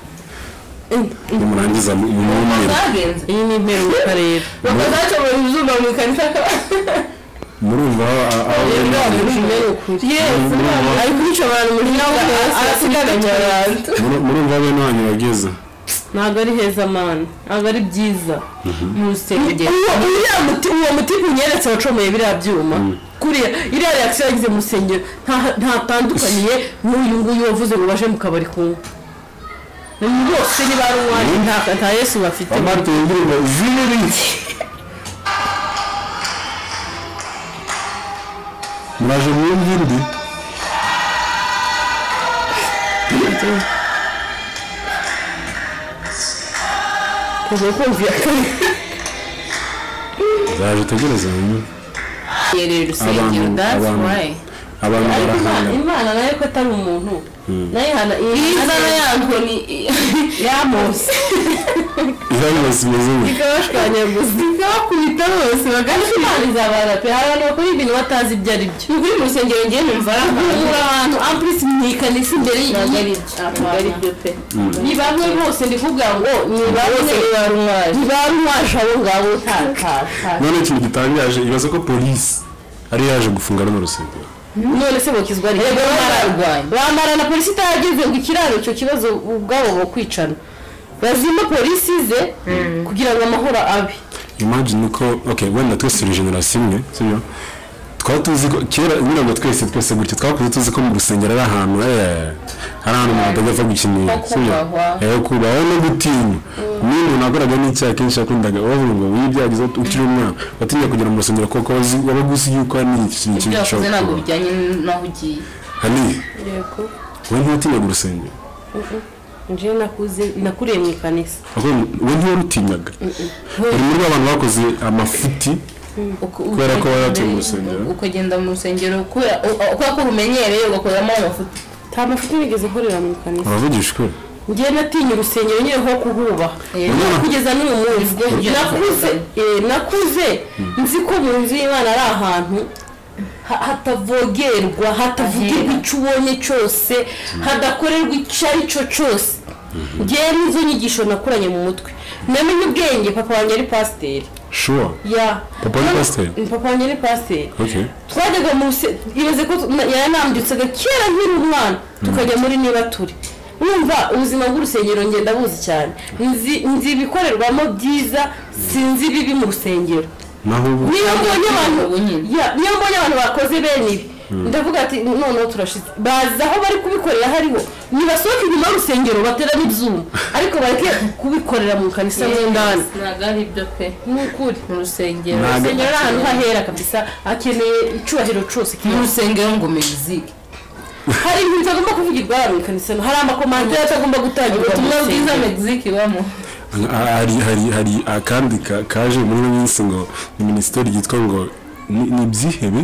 nimurangiza mu- mumbwire zagenze Iyi ni imperuka rero. bakazacomora izuba mu ikanisa murumva aho aho Rero bemeye umenye ukuri. yesu Ari kubica abantu muri nawe arasigaranye abantu. muru- murumva bene wanyu bageze ntabwo ari heza mani ntabwo ari byiza mu rusengero uriya muti uwo muti unyeretse wacomeye biriya byuma kuriya iriya reakisiyo yagize mu rusengero nta- ntatandukaniye n'uyu nguyu wavuze ngo baje mu kabari kunywa Ni bose niba ari uwanyu nta- nta yesu bafite bamatera indirimbo ziri muraje mwumva indi kuva kumva iya kabiri zaje utegereze hanyuma yereye urusengero Abantu- that's abantu- why abantu ariko Imana- barahanga imana nayo ko atari umuntu nayo ihana iyi nzara yangu ni yamuzi irangiza imeze gutya ikabashwanya gusa ikabakubita bose bagahita imana izabara pe hari abantu bakora ibintu batazi ibyo ari byo ukuri mu rusengero ngiye numva ari ahantu guhura ahantu ampurisi mu ikanisa imbere ntabwo ari y'igiti byo ntabwo ari byo pe ni bamwe bose ndi kuvuga ngo ni bamwe ni barumwaje abo ngabo utakasha none ikintu gitangaje ibaze ko polisi ari yaje gufunga runo rusengero none se bakizwa ari Erega bararwanya. bamara na polisi itahageze ngo ikiraro icyo kibazo ubwabo bakwicana bazima polisi ze kugira ngo amahoro abe imagine ko okay wenda twese turi generasiyo imwe sibyo twaba tuzi ko kera nyine ngo twese twese gutya twakuze tuzi ko mu rusengero ari ahantu eh, ari ahantu umuntu atajya apfa gukinira sibyo kubahwa. Eh, kubahwa no gutinya niyo umuntu akoraga n'icyaha kenshi yakundaga bavuga ngo iyo byagize ukiri umwana watinya kugera mu rusengero kuko wazi- wabaga uzi yuko hari ikintu kibi ibyo wakoze gishobora ntabwo kuba bijyanye n'aho ugiye hani wowe ntiwatinyaga urusengero nje nakuze nakuriye mu ikanisa ahubwo wowe ntiwarutinyaga uri muri ba bantu bakoze amafuti Uko- Kubera ko ukagenda- yaratuye mu rusengero. ukagenda mu rusengero kubera kubera ko urumenyereye ugakoramo amafuti nta mafuti nigeze nkorera mu ikanisa uravugishwe njye natinya urusengero nyine nko kuhuba Urabona? kugeza n'uyu munsi nakuze eh, nakuze nzi ko mu nzu y'imana ari ahantu ha- hatavogerwa hatavugirwa icyo ubonye cyose hadakorerwa icyo ari cyo cyose ngewe nizo nyigisho nakuranye mu mutwe namenye ubwenge papa wanjye ari pasiteri shuwa ya Papa ni pasiteri? papa wanjye ni pasiteri okay twajyaga mu ruse- ibaze ko tu- na- yaranambitsaga kera nkiri umwana tukajya muri niba turi wumva ubuzima bw'urusengero ngenda buzi cyane nzi nzi ibikorerwamo byiza sinzi ibibi mu rusengero naho ubu niyo mbonye abantu Ubu nyine. Ya, niyo mbonye abantu bakoze bene ibi ndavuga ati noneho turashize bazi aho bari kubikorera hariho nibasohoke inyuma y'urusengero baterane ibyuma ariko bareke kubikorera mu kanisa mo indani ntabwo ari ibyo pe ni ukuri mu rusengero Ntabwo- urusengero ari ahantu hahera kabisa hakeneye icyubahiro cyose mu kiba rusengero ngo miziki hari ibintu bitagomba kuvugirwa hano mu ikanisa hari amakomantere atagomba gutangirwa ubutumwa bwiza miziki ibamo hari hari hari akandi ka- kaje muri ino minsi ngo ni minisiteri yitwa ngo ni ni ibyihebe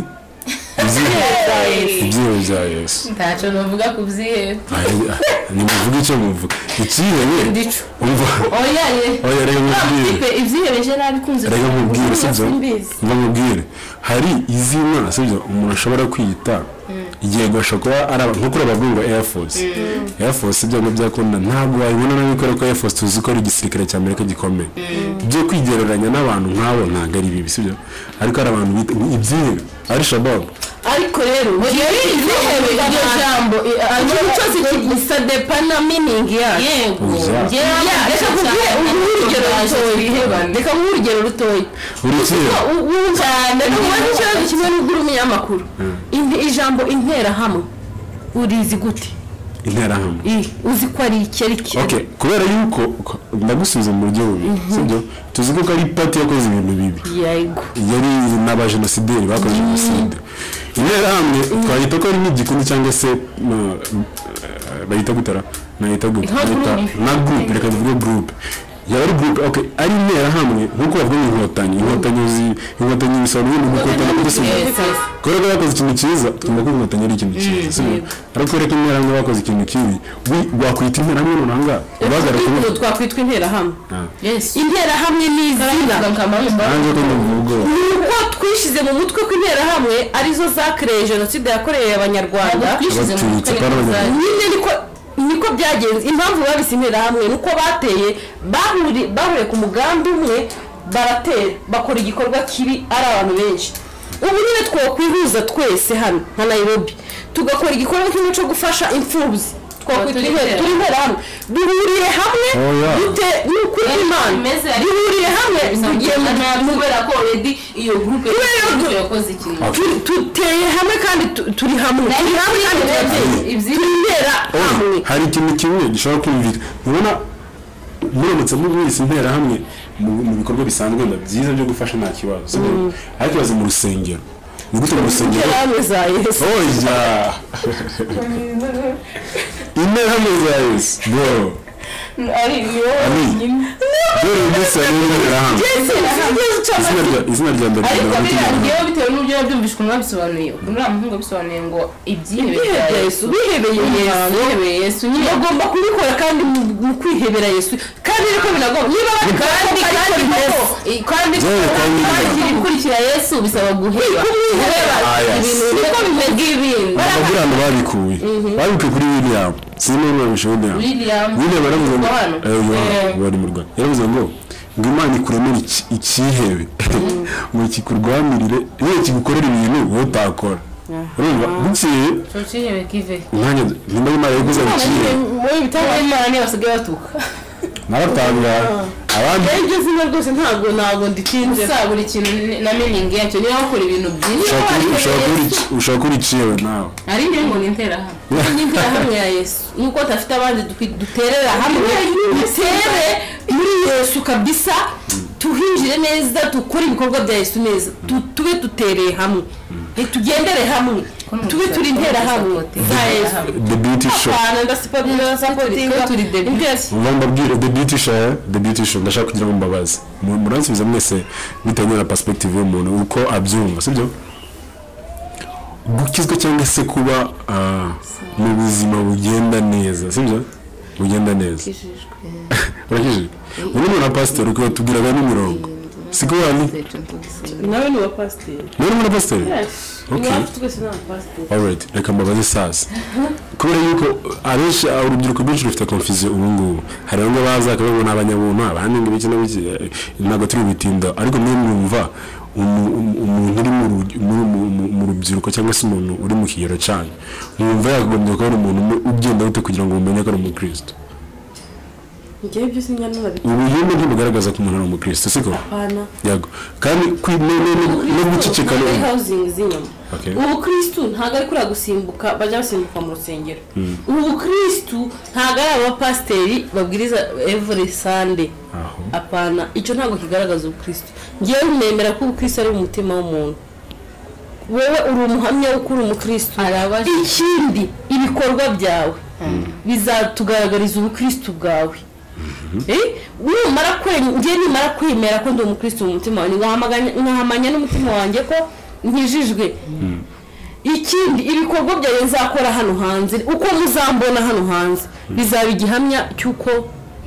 Ibyihebe- ibyihebe bya yesu ntacyo navuga ku byihebe Ari- ah, nimuvuge icyo muvuga icyihebe Ndicu. umva oya ye oya reka nkubwire pe ibyihebe je nabikunze reka nkubwire sibyo simbizi. mva nkubwire hari izina sibyo umuntu ashobora kwiyita igihe gashobora kuba ari aba- nko kuri abavuga ngo air force air force ibyo ngibyo byakunda ntabwo wabibona nabi kubera ko air force tuzi ko ari igisirikare cya amerika gikomeye ibyo kwigereranya n'abantu nk'abo ntabwo ari bibi sibyo ariko hari abantu bita ibyihebe ari shababu ariko rero rero ibyihebe iryo jambo ikintu cyose gisa depana miningi yacu yego Uza. Ya, reka kuguhe urugero rutoya reka nguhe urugero rutoya buri cyihebe wumva ntubaze ikibazo kimwe n'ubwo uri umunyamakuru Inte- ijambo interahamwe urizi gute interahamwe I, uzi ko ari iki ari iki okay kubera yuko ko- ndagusubiza mu buryo bubi sibyo tuzi ko ari pati yakoze ibintu bibi yego yari n'abajenosideri bakoze jenoside interahamwe twahita ko ari nk'igikundi cyangwa se no, eh, bayita gutara nahita Nka gukubita group. na gurupe reka tuvuge gurupe yaba ari gurupe ok ari intera hamwe nk'uko bavuga ngo inkotanyi inkotanyi zi- inkotanyi bisobanura ibintu inkotanyi kuri sima kubera ko bakoze ikintu cyiza twumva ko inkotanyi ari ikintu cyiza sibyo ariko reka intera hamwe bakoze ikintu kibi wi- wakwita intera hamwe runanga ubahagarara ubu kuvuga twakwitwa interahamwe yesi interahamwe ni izina nanjye ko numva ubwoba ni uko twishyize mu mutwe ko interahamwe arizo zakereye jenoside yakorewe abanyarwanda twishyize mu mutwe Abatutsi ni barabona. bazajya nyine niko niko byagenze impamvu babise interahamwe ni uko bateye bahuri- bahuriye ku mugambi umwe baratera bakora igikorwa kibi ari abantu benshi ubu nyine twakwihuza twese hano nka nairobi tugakora igikorwa kimwe cyo gufasha imfubyi twakwita Turi intera- turi interahamwe duhuriye hamwe Oya. dute- ni ukuri Ariko imana bimeze ariko duhurire hamwe tugiye bisambuye mu nabi kubera ko already iyo gurupe tu- yakoze ikintu Tu- tuteye hamwe kandi tu- turi hamwe turi hamwe kandi turateye. Ibyinshi. turi intera hamwe hari ikintu kimwe gishobora kumvikana mubona muramutse mubise intera hamwe mu mu bikorwa bisanzwe wenda byiza byo gufasha nta kibazo sibyo? ariko ibaze mu rusengero ni gute mu rusengero interahamwe za yesu oya intera hamwe za yesu bro ari iyo Ami. dore umunsi wa none intera hamwe izina rya izina rya mbere ariko ryawe biriya ry'Imana. ngewe bitewe n'uburyo yabyumvishwe mwabisobanuye ukuntu uriya muhungu yabisobanuye ngo ibyihebe Ibyihebe bya bya yesu Yesu, bihebeye Yesu. bihebeye yesu nyine bagomba kubikora kandi mu- mu kwihebera yesu kandi niko binagomba niba kandi kandi koko i- kandi Yewe, kandi kwakira ibikurikira yesu bisaba guheba guheba Ah, yes. ibintu niko bimeze ibintu ababwira abantu babikuye babikuye kuri william sinzi niba bishe william William. william yaravuze ngo Yohana. Eh, Yohana, Eh. bari mu rwanda yaravuze ngo ngo imana ikuremere iki- ikihebe ngo kikurwanirire yewe kigukorera ibintu wowe utakora urumva bukeye ucihebe kive umwanya nimba imana yayiguze ngo ikihebe wowe ibitabo imana niyo basigaye batuka nabatangara abandi iryo zina rwose ntabwo ntabwo nditinze gusa buri kintu ni- na meaning yacyo niba bakora ibintu byinshi ushaka ariko uri- ushaka yesu- uri- ushaka uri ikihebe nawe hari igihe ngo ni interahamwe interahamwe ya yesu nuko tudafite abandi dukwi- duterera hamwe dutere muri yesu kabisa tuhinjire neza dukore ibikorwa bya yesu neza Tu- tube dutereye hamwe tugendere hamwe tube turi interahamwe za yesu the beauty show apana ndasipagira Twe turi the beauty. vuba mbabwire the beauty show the beauty show ndashaka kugira ngo mbabaze Mu- muransubiza mwese bitewe na perspective y'umuntu uko abyumva sibyo gukizwa cyangwa se kuba ah, mu buzima bugenda neza sibyo bugenda neza urakijijwe ubu ni na pasiteri uko tubwiraga n'imirongo siko wani nawe ni uwa pasiteri nawe ni na pasiteri Okay. niba twese ni abapasiteri alright reka mbabaze sasa kubera yuko abenshi urubyiruko rwinshi rufite confusion ubu ngubu hari bamwe baza akababo ni abanyabuntu abandi ngo biki na biki eh, ntabwo turi butinda ariko mwe mwumva umu- umu- umuntu uri mu ru- muri- mu- mu- mu rubyiruko cyangwa se umuntu uri mu kigero cyanyu mwumva yagombye kuba ari umuntu umwe ugenda gute kugira ngo mumenye ko ari umukristo ngewe ibyo sinya ntabikora ubuyume ntibugaragaza ko umuntu ari umukristo siko apana yego kandi kwi- no- no- no- no guceceka Ntabwo no- ari housing z'inyuma Okay. ubu kristu ntabwo ari kuriya gusimbuka bajya basimbuka mu rusengero ubu kristu ntabwo ari abapasiteri babwiriza every sunday Aho. apana icyo ntabwo kigaragaza ubukristu ngewe nemera ko ubukristu ari mu mutima w'umuntu wowe uri umuhamya wo uri umukristu ikindi ibikorwa byawe bizatugaragariza ubukristu bwawe Eh, numara kwe- njye nimara kwemera ko ndi umukristo mu mutima wanjye nkahamaganya- nkahamanya n'umutima wanjye ko nkijijwe ikindi ibikorwa byawe nzakora hano hanze uko muzambona hano hanze bizaba igihamya cy'uko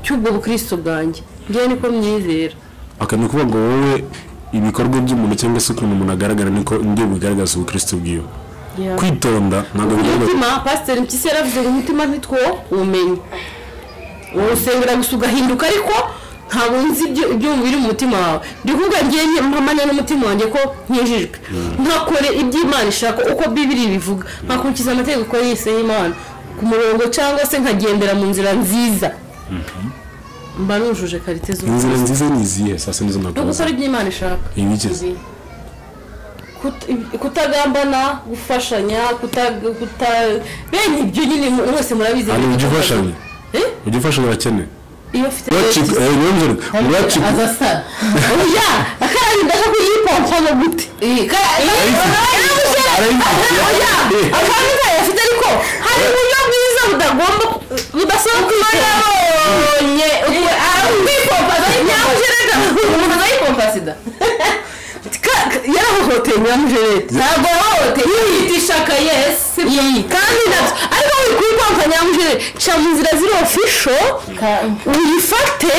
cy'ubwo bukristo bwanjye ngewe niko myizera aka ni ukuvuga ngo wowe ibikorwa by'umuntu cyangwa se ukuntu umuntu agaragara niko nibyo bigaragaza ubukristo bwiwe kwitonda ntabwo bigaragaza umutima pasiteri mpyisi yaravuze ngo umutima ntitwo uwumenya urusengera gusa ugahinduka ariko ntabwo nzi ibyo- ibyo biri mu mutima wawe ndi kuvuga ngewe mpamanya n'umutima wanjye ko nkijijwe ntakore ibyo imana ishaka uko bibiri bivuga nkakurikiza amategeko yise y'imana ku murongo cyangwa se nkagendera mu nzira nziza mba nujuje karite z'ubuzima inzira nziza ni izihe sasa nizo no gukora nakubaza ibyo imana ishaka ibigeze Kut- kutagambana gufashanya kuta- kuta- bene ibyo nyine mu- mwese murabizi hano ujya ufashanya Eh? ujya ufashanya urakeneye iyo ufite uracika eh, niyonzere, uracika azasara oya kandi ndashaka kuyipompa ngo gute Arayifite. oya akantu kayo afite ariko hari uburyo bwiza budagomba budasaba kwibonye kwipompaza nyamujereta umuntu azayipompa sida yarahohoteye nyamujereta ntabwo yahohoteye yiyitisha akayesi kandi nabyo ariko uri kuyipompa nyamujereta ca mu nzira ziri ofisho uyifate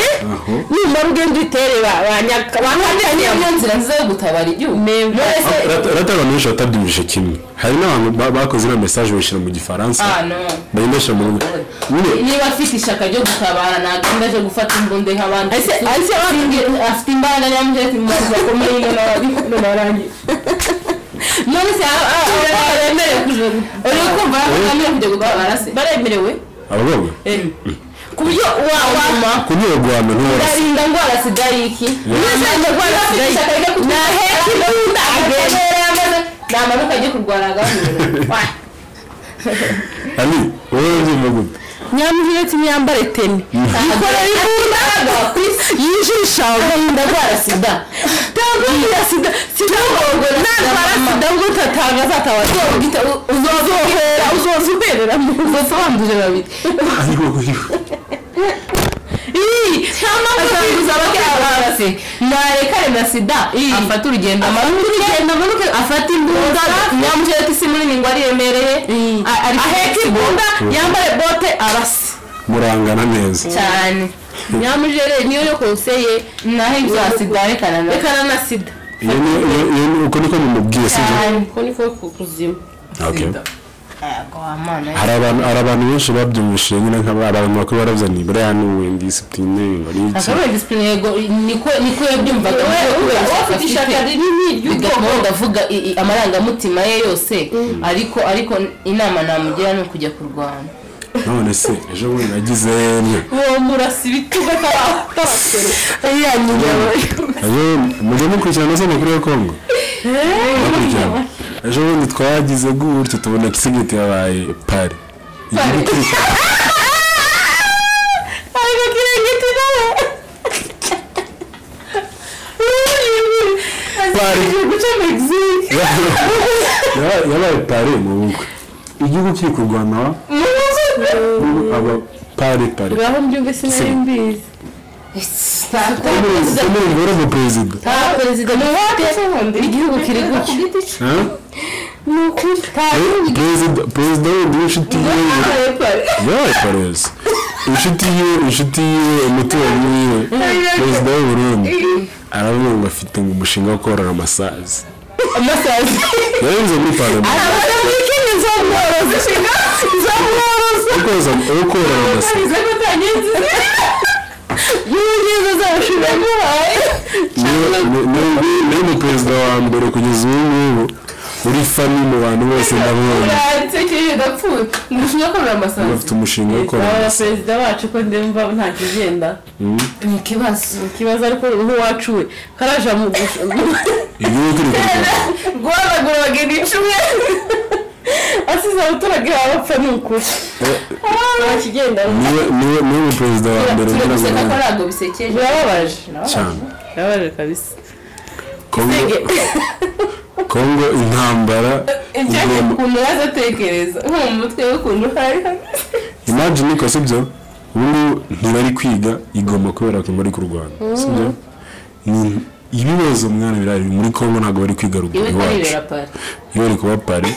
numara ugenda uyitere ba- ba nyaka- ba nyakanya niyo nzira nziza yo gutabara igihugu mwese rata abantu benshi batabyumvise kimwe hari n'abantu ba- bakoze iriya mesaje bayishyira mu gifaransa Ah, no. bayindashyira mu rurimi nyine niba afite ishyaka ryo gutabara ntabwo enda aje gufata imbunda nk'abandi Ese- ese Singe- afite imbaraga yambwira ati mu buzima bakomeye none ababi- none arangiye none se aba- aba- aba- aba- baremerewe kuja uri kumva baremerewe kujya gutabara se baremerewe abagabo ku buryo wanyuma kunyura guhana ntiwose ndarinda ndwara sida y'iki ndarinda ndwara sida y'iki nahetse imbunda agatemera yamaze namanuka ajye kurwara agahanura ari wowe ubyumva gute nyamuhire imyambaro iteme yikorera imbunda yijisha agahinda ndwara sida ndagukira sida sida ngo ntandwara sida ngo utatanga azatabaza uzozohera uzoza ubereramo uzoza wanduje babiri ariko asanguza abakarabase narekare na sida afata urugendo amanuke urugendo amanuke afata imbunda nyamujere ati si munini ngo ariremereye A- ari- aheka imbunda yambare bote arase murangana neza cyane nyamujere niyo yo konseye nahe za sida rekana na rekana na sida iyo ni- iyo- iyo ni- uko niko mumubwiye si byo ko niko kuzima Okay. yego amana hari abantu hari abantu benshi babyumvishije nyine nk'aba hari abantu bakuru baravuzaniye buriya n'ubundi disipurine bari iki akabaye disipurine yego niko niko yabyumvaga ufite ishyaka rinini bigatuma udavuga amarangamutima ye yose ariko ariko inama namugira ni ukujya kurwana none se ejo bundi nagize uwo murasi ibituba kabakera iya ejo mujye mukurikirana se amakuru ya kongo Mukurikirana. ejo bundi twagize gutyo tubona kisigiti yabaye pari igihugu kiri- ariko kirengeti nawe Pari. guca mexique Yaba- yabaye pari mu bukwe igihugu kiri kurwana aba pari pari ngaho mbyumve sinari mbizi umurenge wari umuperezida nta perezida n'uwate igihugu kiri guca Huh? ni ukuri nta gihugu perezida perezida wundi w'inshuti yiwe yabaye parezi inshuti yiwe inshuti yiwe umuturanyi wiwe perezida w'u burundi aravuga ngo afite ngo umushinga wo korora amasazi amasazi yarenze muri parama abana muri kenya zo mworoza ishinga zo mworoza wo korora amasazi bize ko utangiza y'ubwiza z'abashije guhaye Niwe- ni- ni- niwe ni perezida wa mbere kugeza ubu ngubu uri fani mu bantu bose ndabonye uratekereje udapfuye umushinga ukorera amasazi bafite umushinga wo korora aba amasazi perezida wacu ko ndemva nta kigenda ni ikibazo ni ikibazo ariko nk'uwacu we karaja mu gushora igihugu kiri kurwana guhanagura bageni icumi asize abaturage babapfa ni ukuri nta kigenda niwe niwe niwe mu perezida wa mbere ugira ngo turaguseka ko arwane ntabwo bisekeje birababaje cyane birababaje kabisa kongo kongo intambara cyane igomba ukuntu yaza atekereza nko mu mutwe we ukuntu hari imagine ko sibyo ubu ngubu ntibari kwiga igomba kubera ko bari kurwana sibyo Ni- ibibazo mwana birahari muri kongo ntabwo bari kwiga ruguru iwe iwacu karirera pari iyo bari kuba pari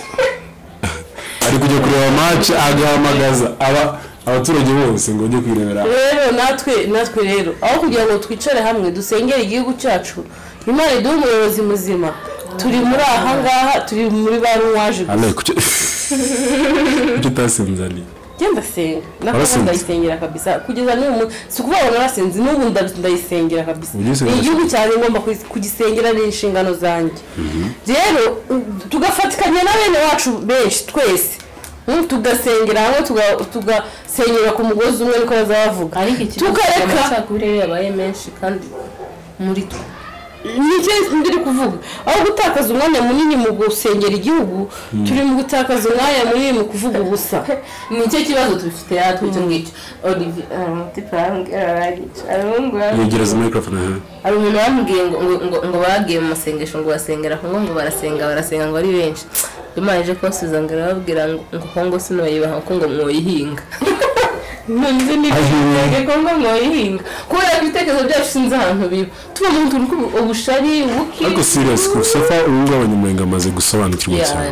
ari kujya kureba mace agahamagaza aba abaturage bose ngo bajye kwirebera rero natwe natwe rero aho kugira ngo twicare hamwe dusengere igihugu cyacu imana iduhe umuyobozi muzima turi muri aha ngaha turi muri ba ruwaje gusa ale kuki kuki utasinzaniye njye ndasenga Warasenze? nakuba ndayisengera kabisa kugeza n'ubu mu- si ukuvuga ngo narasenze n'ubu nda- ndayisengera kabisa Ugiye usenga ni igihugu cyane ngomba kugi- kugisengera ni inshingano zanjye rero u- tugafatikanya na bene wacu benshi twese Mm, tugasengera hamwe tuga- tugasengera ku mugozi umwe niko bazaba bavuga ariko ikibazo tukareka amacakubiri rero yabaye menshi kandi muri twe nicyo ndiri kuvuga aho gutakaza umwanya munini mu gusengera igihugu turi mu gutakaza umwanya munini mu kuvuga ubusa nicyo kibazo dufite natwe icyo ngicyo olivier amatipa yarambwira aragica abahungu yegereza microphone aha hari umuntu wambwiye ngo ngo ngo ngo bagiye mu masengesho ngo basengera kongo ngo barasenga barasenga ngo ari benshi imana ije kubasubiza ngo irababwira ngo ngo kongo sinoyibaha ko ngo mwoyihinga nonze nibwiraga ko ngo mwoyihinga kubera ko ibitekerezo byacu sinzi ahantu biba tuba mu tuntu tw'ubushari ubuki ariko serious ku sofa ubu ngubu abanyamurenge bamaze gusobanukirwa cyane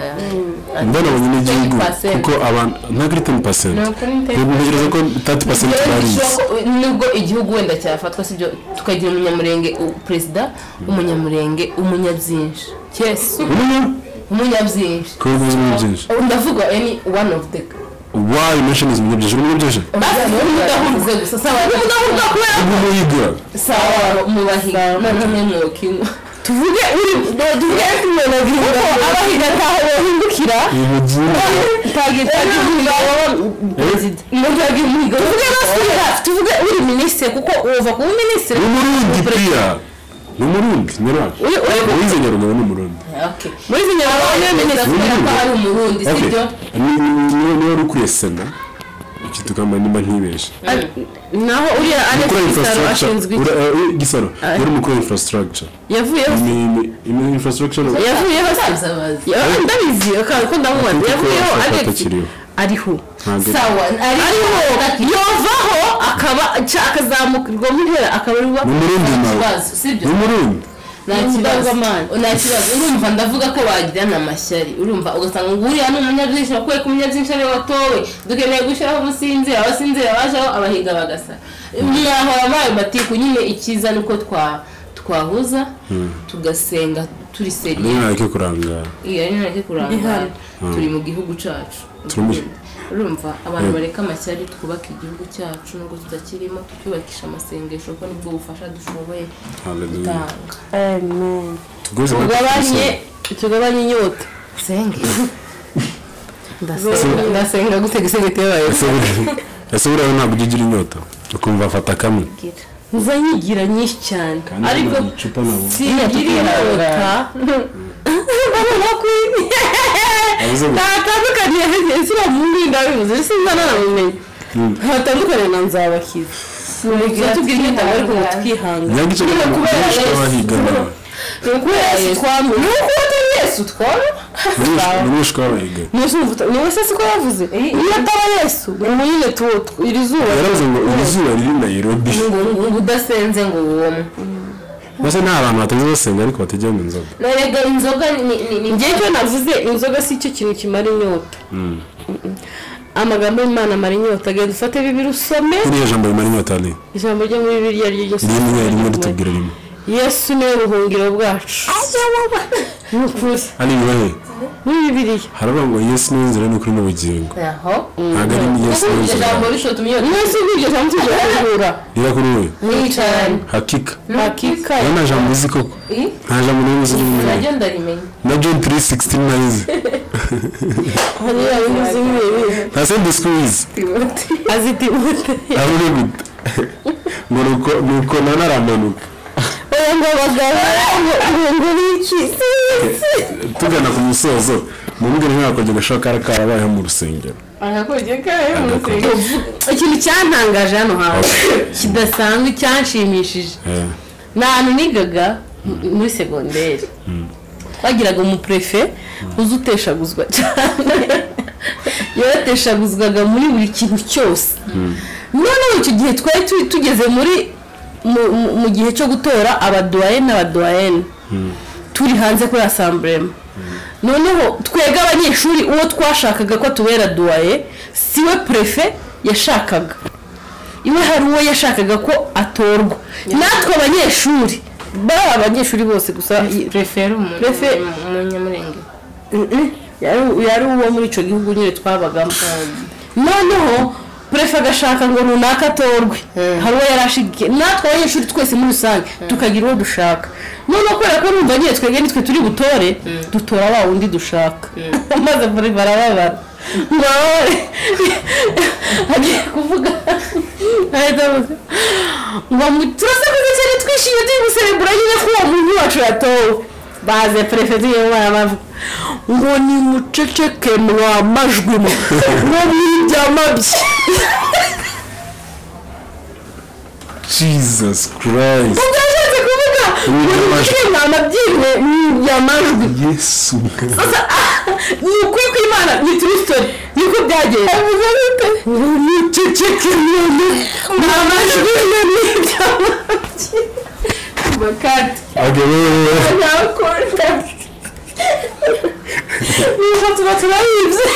mbona abanyagihugu kuko abantu ntabwo ari teni pasenti Ni ukuri ni 10%. ntekereza ko tatu pasenti barize nubwo igihugu wenda cyafatwa sibyo tukagira umunyamurenge u- perezida umunyamurenge umunyabyinshi yesu umenya umunyabyinshi ko bivuze ibintu byinshi ndavuga any one of the wayi mashini zimenya byinshi urimo byinshi mudahunze gusa sawa mudahunga kubera ubu muyiga sawa mubahiga noneho mwe mwokinywa tuvuge uri tuvuge umuntu abihinga abahinga ntaho bahindukira ibintu byinshi twagiye perezida tuvuge basubira tuvuge uri minisitiri kuko uva kuba minisitiri ni umurundi piya ni umurundi nyarwanda uwize nyarwanda ni umurundi okay muri izi nyarwanda Abanye minisitiri neza kubera ko ari umurundi Okay. sibyo Ni- ni- ni- niba uri ukuriye sena iki tugamba nimba ntibeshe naho uriya alex ukora gisaro ashinzwe infrastructure iki ura- eh, gisaro yari umukora infrastructure yavuyeho se? Ni- ni- ni infrastructure yavuyeho se abazi Ya- ndabizi akantu ko ndamubona Kuko yavuyeho ashaka alex atakiriho. ariho ntabwo sawa ariho ariko yovaho akaba ca- akazamurwa mu ntera akaba ari ni umurundi nawe kibazo sibyo ni umurundi nta kibazo nta kibazo urumva ndavuga ko bagirana amashyari urumva ugasanga ngo uriya ni umunyabyinshi wakuwe ku munyabyinshi ariwe watowe dukeneye gushyiraho ubusinzira abasinzira bajeho abahiga bagasa mwahora mayo matiku nyine icyiza ni uko twa- twahuza tugasenga turi niyo seriye ntabwo kurangara iyo ari nake kurangara turi mu gihugu cyacu Turi mu- urumva abantu bareka amashyari twubaka igihugu cyacu nubwo tutakirimo tucyubakisha amasengesho kuko nibwo bufasha dushoboye Hallelujah. gutanga tuguze na tugabanye Kristo. tugabanye inyota senge ndasenga ndasenga gute gisenge tebaye Ese- ese buriya ntabwo ujya ugira inyota ukumva afata kamwe nza nyigira nyinshi cyane ariko icupa nabo singira inyota ndabona ko Yavuze ngo- ntatandukaniye siriya mundi ndabivuze sinza nanabumenye ntatandukaniye na nzabakiza mubwira tubwira inyota bari ngo twihangane nyange icyo Nyine kintu kubera benshi b'abahigana ni uko yesu twamwe ni uko utari yesu twamwe ni benshi b'abahigana niwe se siko yavuze iyo ataba yesu ubu nyine tu- tu- iri zuba yaravuze ngo iri zuba riri nayirobi ngo ngo ngo udasenze ngo wumwe mbese nta abantu batajya basenga ariko batajya mu nzoga erega inzoga ni ni ni njye cyo navuze inzoga si cyo kintu kimara inyota Mm-mm. amagambo y'imana amara inyota genda ufate bibiri usome kuriya jambo rimara inyota ni ijambo ryo muri bibiri iryo ryose rimwe rimwe ritubwira rimwe yesu niwe buhungiro bwacu ni ukuri ari ibihe muri bibiriya haravuga ngo yesu ni inzira n'ukuri n'ubugingo aho ntabwo ari ni yesu ni iryo inzira jambo rishotumye mwese ubwiryo jambo tujya guhura rira kuri we nicane hakika hakika rero nta jambo uzi koko nta jambo n'imwe uzi rimwe naryo ndarimenya na john 316 nayizi hariya bivuze ibi bibi nta sende sikuwizi azi timute abure gute ngo ni uko- ni uko none aramanuka oya ngo abagabo ngo ngo biki tugana ku musozo mubwira nka kongera gashaka karabayeho mu rusengero ikintu cyantangaje hano hantu kidasanzwe cyanshimishije ni ahantu nigaga m- muri segonderi twagiraga umuperefe uzi uteshaguzwa cyane yarateshaguzwaga muri buri kintu cyose noneho icyo gihe twari tu- tugeze muri mu- mu- mu gihe cyo gutora abaduwaye n'abaduwayene turi hanze kuri asamburema noneho twebwe abanyeshuri uwo twashakaga ko atubera duwaye si we prefe yashakaga iwe hari uwo yashakaga ko atorwa natwe abanyeshuri baba abanyeshuri bose gusa i- prefere Prefe- umunyamurenge Mm-mm. yari yari uwo muri icyo gihugu nyine twabagamo noneho prefe agashaka ngo runaka atorwe hari uwo yari ashigikiye natwe abanyeshuri twese muri rusange tukagira uwo dushaka noneho kubera ko numva nyine twebwe nitwe turi butore dutora wa wundi dushaka maze muri barababara ngo bababare agiye kuvuga ahita avuga ngo mu- turasakuza cyane twishimye turi guserebura nyine ko uwo muntu wacu yatowe baze perefegitu y'umwana bavuga ngo ni muceceke mwa majwi mwe ngo mwibyama bye jesus christ ubwo yashatse kuvuga ngo ni muceceke mwa mabyimwe mwibyamajwi yesu mwami. gusa ni ukuri kw'imana ni turistori niko byagenze niceceke nyine nta majwi nyine bakati nakora niba tuba turayibye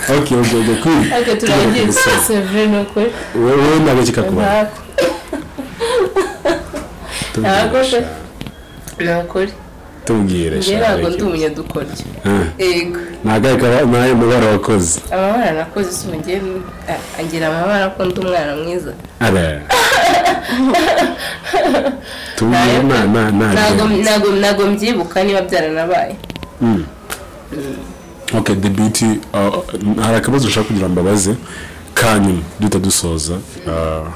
ok ok ok cool ariko turagiye sevure ni ukuri wowe ntabwo kikakubaho ntako ntabwo ni ukuri tubwire njye shaka ntabwo ndi reka. umunyadukoryo Ah, yego ntabwo ari kaba- ntayo mubara wakoze amabara nakoze si umugeni Ah, agira amabara ko ndi umwana mwiza ara tubwire nta nta nta ntabwo ntabwo ntabwo mbyibuka niba byaranabaye Mm. ok the beauty uh, hari akabazo ushaka kugira ngo mbabaze ka nyuma duhita dusoza uh,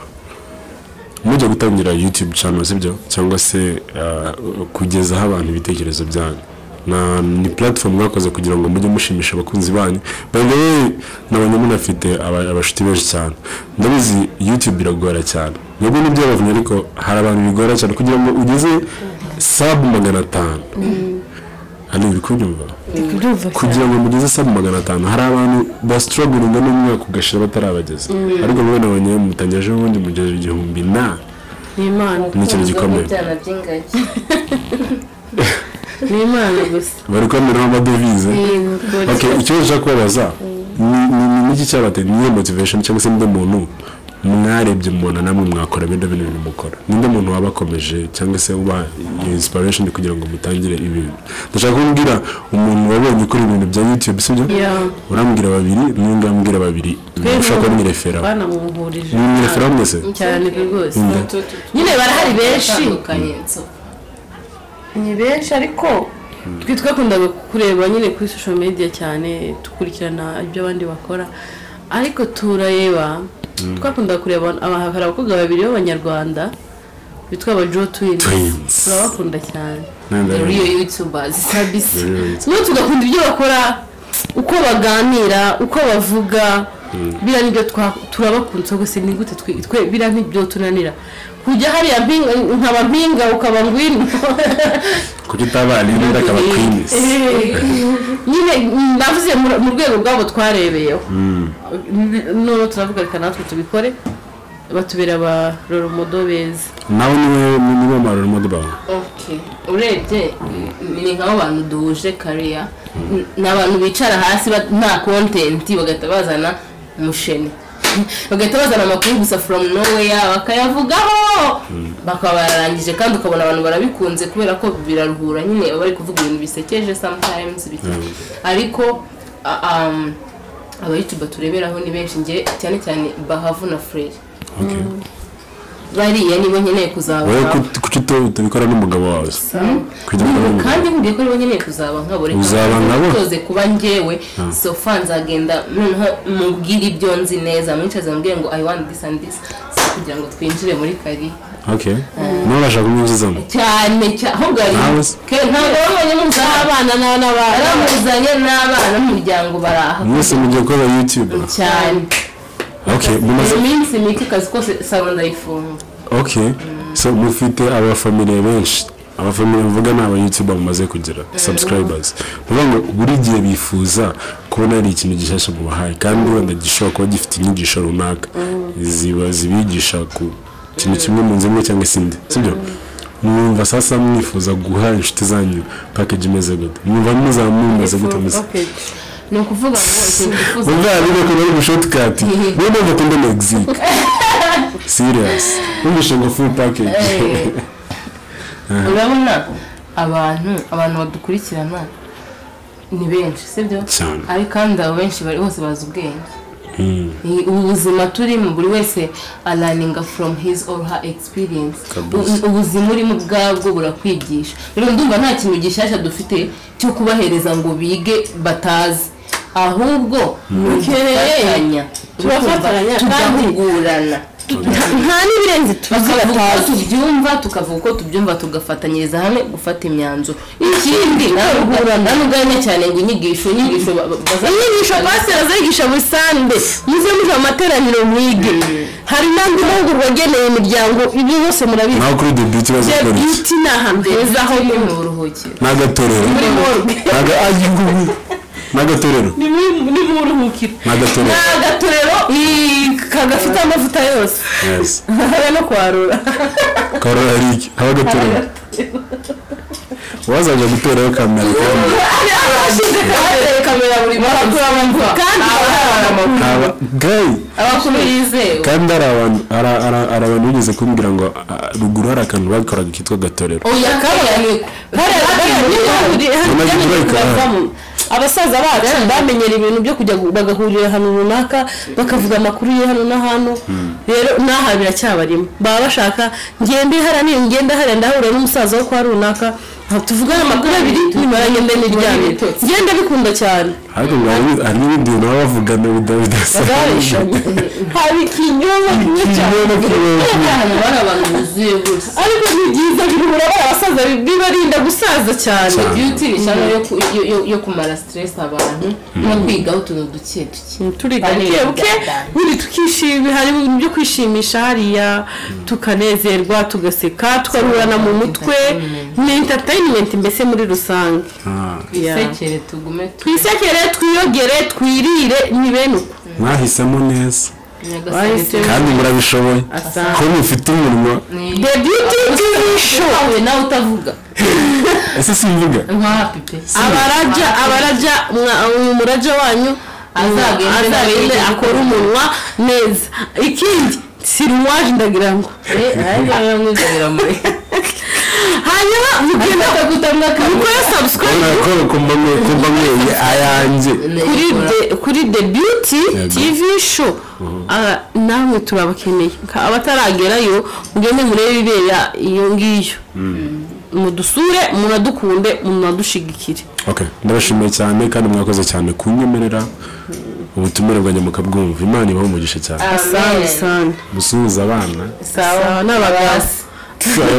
mujya gutangira youtube channel sibyo cyangwa se uh, kugezaho abantu ibitekerezo byanyu na ni platform mwakoze kugira ngo mujye mushimisha abakunzi banyu bawe nabonye munafite aba- abashuti benshi cyane ndabizi youtube biragora cyane nubwo nibyabavuye ariko hari abantu bigora cyane kugira ngo ugeze sub magana atanu hano uri kunyumva kugira ngo mugeze sub magana atanu hari abantu basitoroguringa n'umwaka ugashira batarabageza ariko mwe nabonye mutanyaje ubundi mugejeje igihumbi na ni imana ni ikintu gikomeye ibyana by'ingagi ni imana gusa bari kwemeraho amadovize ok ikibazo ushaka kubabaza ni- ni ni- ni iki cyabateye niyo motivation cyangwa se ninde muntu mwarebye mubona namwe mwakora bino bintu bintu mukora ninde muntu wabakomeje cyangwa se uba iyo inspiration kugira ngo mutangire ibintu ndashaka kubwira umuntu wabonye kuri ibintu bya youtube sibyo Yeah. urambwira babiri n'undi urambwira babiri ushaka kumwereferaho banamuhurije mwereferaho mwese cyane rwose nyine barahari benshi ni benshi ariko twe twakundaga kureba nyine kuri social media cyane dukurikirana ibyo abandi bakora ariko turareba twakundaga kureba aba- hari abakobwa babiri b'abanyarwanda bitwa aba jo twins Twins. turabakunda cyane Nanda- iyo yutubazi kabisa noneho tugakunda ibyo bakora uko baganira uko bavuga biriya nibyo twa- turabakunze gusa ni gute twe- twe biriya nibyo tunanira kujya hariya mpinga nkaba mpinga ukaba ngwino kuko utabana n'undi akaba kwinisi nyine navuze mu mu rwego rwabo twarebeyeho noneho turavuga reka natwe tubikore batubera ba roromodo beza nawe niwe niwe maroro modibaho urebye ni nk'abo bantu duhuje kariya ni abantu bicara hasi ba- nta kontenti bagahita bazana umusheni bagahita bazana amakuru gusa from nowhere bakayavugaho bakaba bararangije kandi ukabona abantu barabikunze kubera ko biraruhura nyine baba bari kuvuga ibintu bisekeje sometimes bike ariko a- um, aba youtube tureberaho ni benshi njye cyane cyane bahavu na furere bariya nibo nkeneye wowe kuzaba ku- kuki uto- utabikora n'umugabo wawe kugira ngo Ubu abone- kandi nkubwiye ko aribo nkeneye kuzaba nkabo reka Uzaba nze nkabo? nitoze kuba njyewe sofa nzagenda noneho mubwire ibyo nzi neza mwicaze mubwire ngo i want this and this So kugira ngo twinjire muri kari okay nawe urashaka kumwinjizamo cyane cyane ahubwo hari Nawe se? Ke- ntabwo babonye muzabana n'abana baramuzanye n'abana n'umuryango baraha mwese mugiye gukora youtube cyane okay mumaze mu minsi mike akazi kose salo ndayifunga okay so mufite abafamiliye benshi abafamiliye mvuga ni aba youtube mumaze kugira subscribers bivuga ngo buri gihe bifuza kubona hari ikintu gishyashya mubahaye kandi wenda gishobora kuba gifite inyigisho runaka ziba zibigisha ku kintu kimwe mu nzu imwe cyangwa se indi sibyo mwumva sasa mwifuza guha inshuti zanyu package imeze gute mwumva muzaba mumaze gute muze ni ukuvuga ngo ikintu twifuza umwana uri kureba ubushotikati niyo mpamvu akunda mexique seriyasi umishe ngo full package urabona abantu abantu badukurikirana ni benshi sibyo Cyane. ariko kandi abo benshi bari bose bazi ubwenge Ni ubu buzima turimo buri wese araninga from his or her experience U- ubuzima urimo ubwabwo burakwigisha rero ndumva nta kintu gishyashya dufite cyo kubahereza ngo bige batazi ahubwo ni Ukeneye- ugufatanya turafatanya kandi- tugahugurana nta n'ibirenze tuzi tukavuga uko batazi tubyumva tukavuga uko tubyumva tugafatanyiriza hamwe gufata imyanzuro ikindi ntabwo uganye cyane ngo inyigisho inyigisho ba- ba- baza- inyigisho pasiteri azigisha busanzwe muze muva mu materaniro mwige hari n'andi mahugurwa ageneye imiryango ibyo byose murabizi naho kuri debiti bazi the gukora iki beauty ni ahantu heza ho ni muri mu buruhukiro n'agatorero morgue Naga- ah, yigugu. n'agatorero ni muri- ni mu buruhukiro ni n'agatorero agatorero i- kagafite amavuta yose yes haba no kwarura karora hari iki haba agatorero wazajya gutoraho kamera kandi abashinze kamera kamera buri munsi kandi haba gayi abakuru yizewe kandi hari abantu hari- hari- hari abantu bigeze kumbwira ngo ah, ruguru hari akantu babikoraga kitwa agatorero oya kabonye hariya- hariya niho Nyuma hari- y'ibyo hari- bavamo. bavamo. abasaza bacu bamenyera ibintu byo kujya gu- bagahurira ahantu runaka bakavuga amakuru ye hano na hano rero n'aha biracyabarimo baba bashaka ngende hariya ni ngende hariya ndahura n'umusaza wo kwa runaka ntabwo tuvugana amakuru abiri nyuma ya ngende n'iryame ibitotsi. ngende bikunda cyane ariko ngo hari- hari n'ibindi bintu baba bavugana bida- bidasanzwe barabishanya hari ikinyoma kimwe cyane ahantu bari abantu buzuye gusa ariko ni byiza biruhura abana abasaza bibarinda gusaza cyane beauty ni cyane yo ku- yo- yo- yo kumara stress abantu no kwigaho utuntu duke duke turiga buke buke buri tukishima hari ibintu byo kwishimisha hariya tukanezerwa tugaseka tukaruhurana mu mutwe ni entertainment mbese muri rusange twisekere tugume twisekere twiyogere twirire ni bene uko mwahisemo neza tunyagasane kandi murabishoboye ko mufite umurimo the beauty bw'ibisho wowe nawe utavuga ese simvuga nk'aha pipe abarajya abarajya mwa- umurajya wanyu Azagende azagende nawe. akora umunwa neza ikindi siruwaje ndagira ngo hanyuma mugenda mukore subscribe kubera ko mbamwe ko mbamweye ayanjye kuri de kuri de beauty Yego. tv show Ah, namwe turabakeneye Ka- abataragerayo mugende murebe ibibera iyo ngiyo mudusure munadukunde munadushigikire okay ndabashimiye cyane kandi mwakoze cyane kunyemerera ubutumire bwanjye mukabwumva imana ibaho umugisha cyane asante asante musuhuza abana sawa n'abagasi Pfu, aya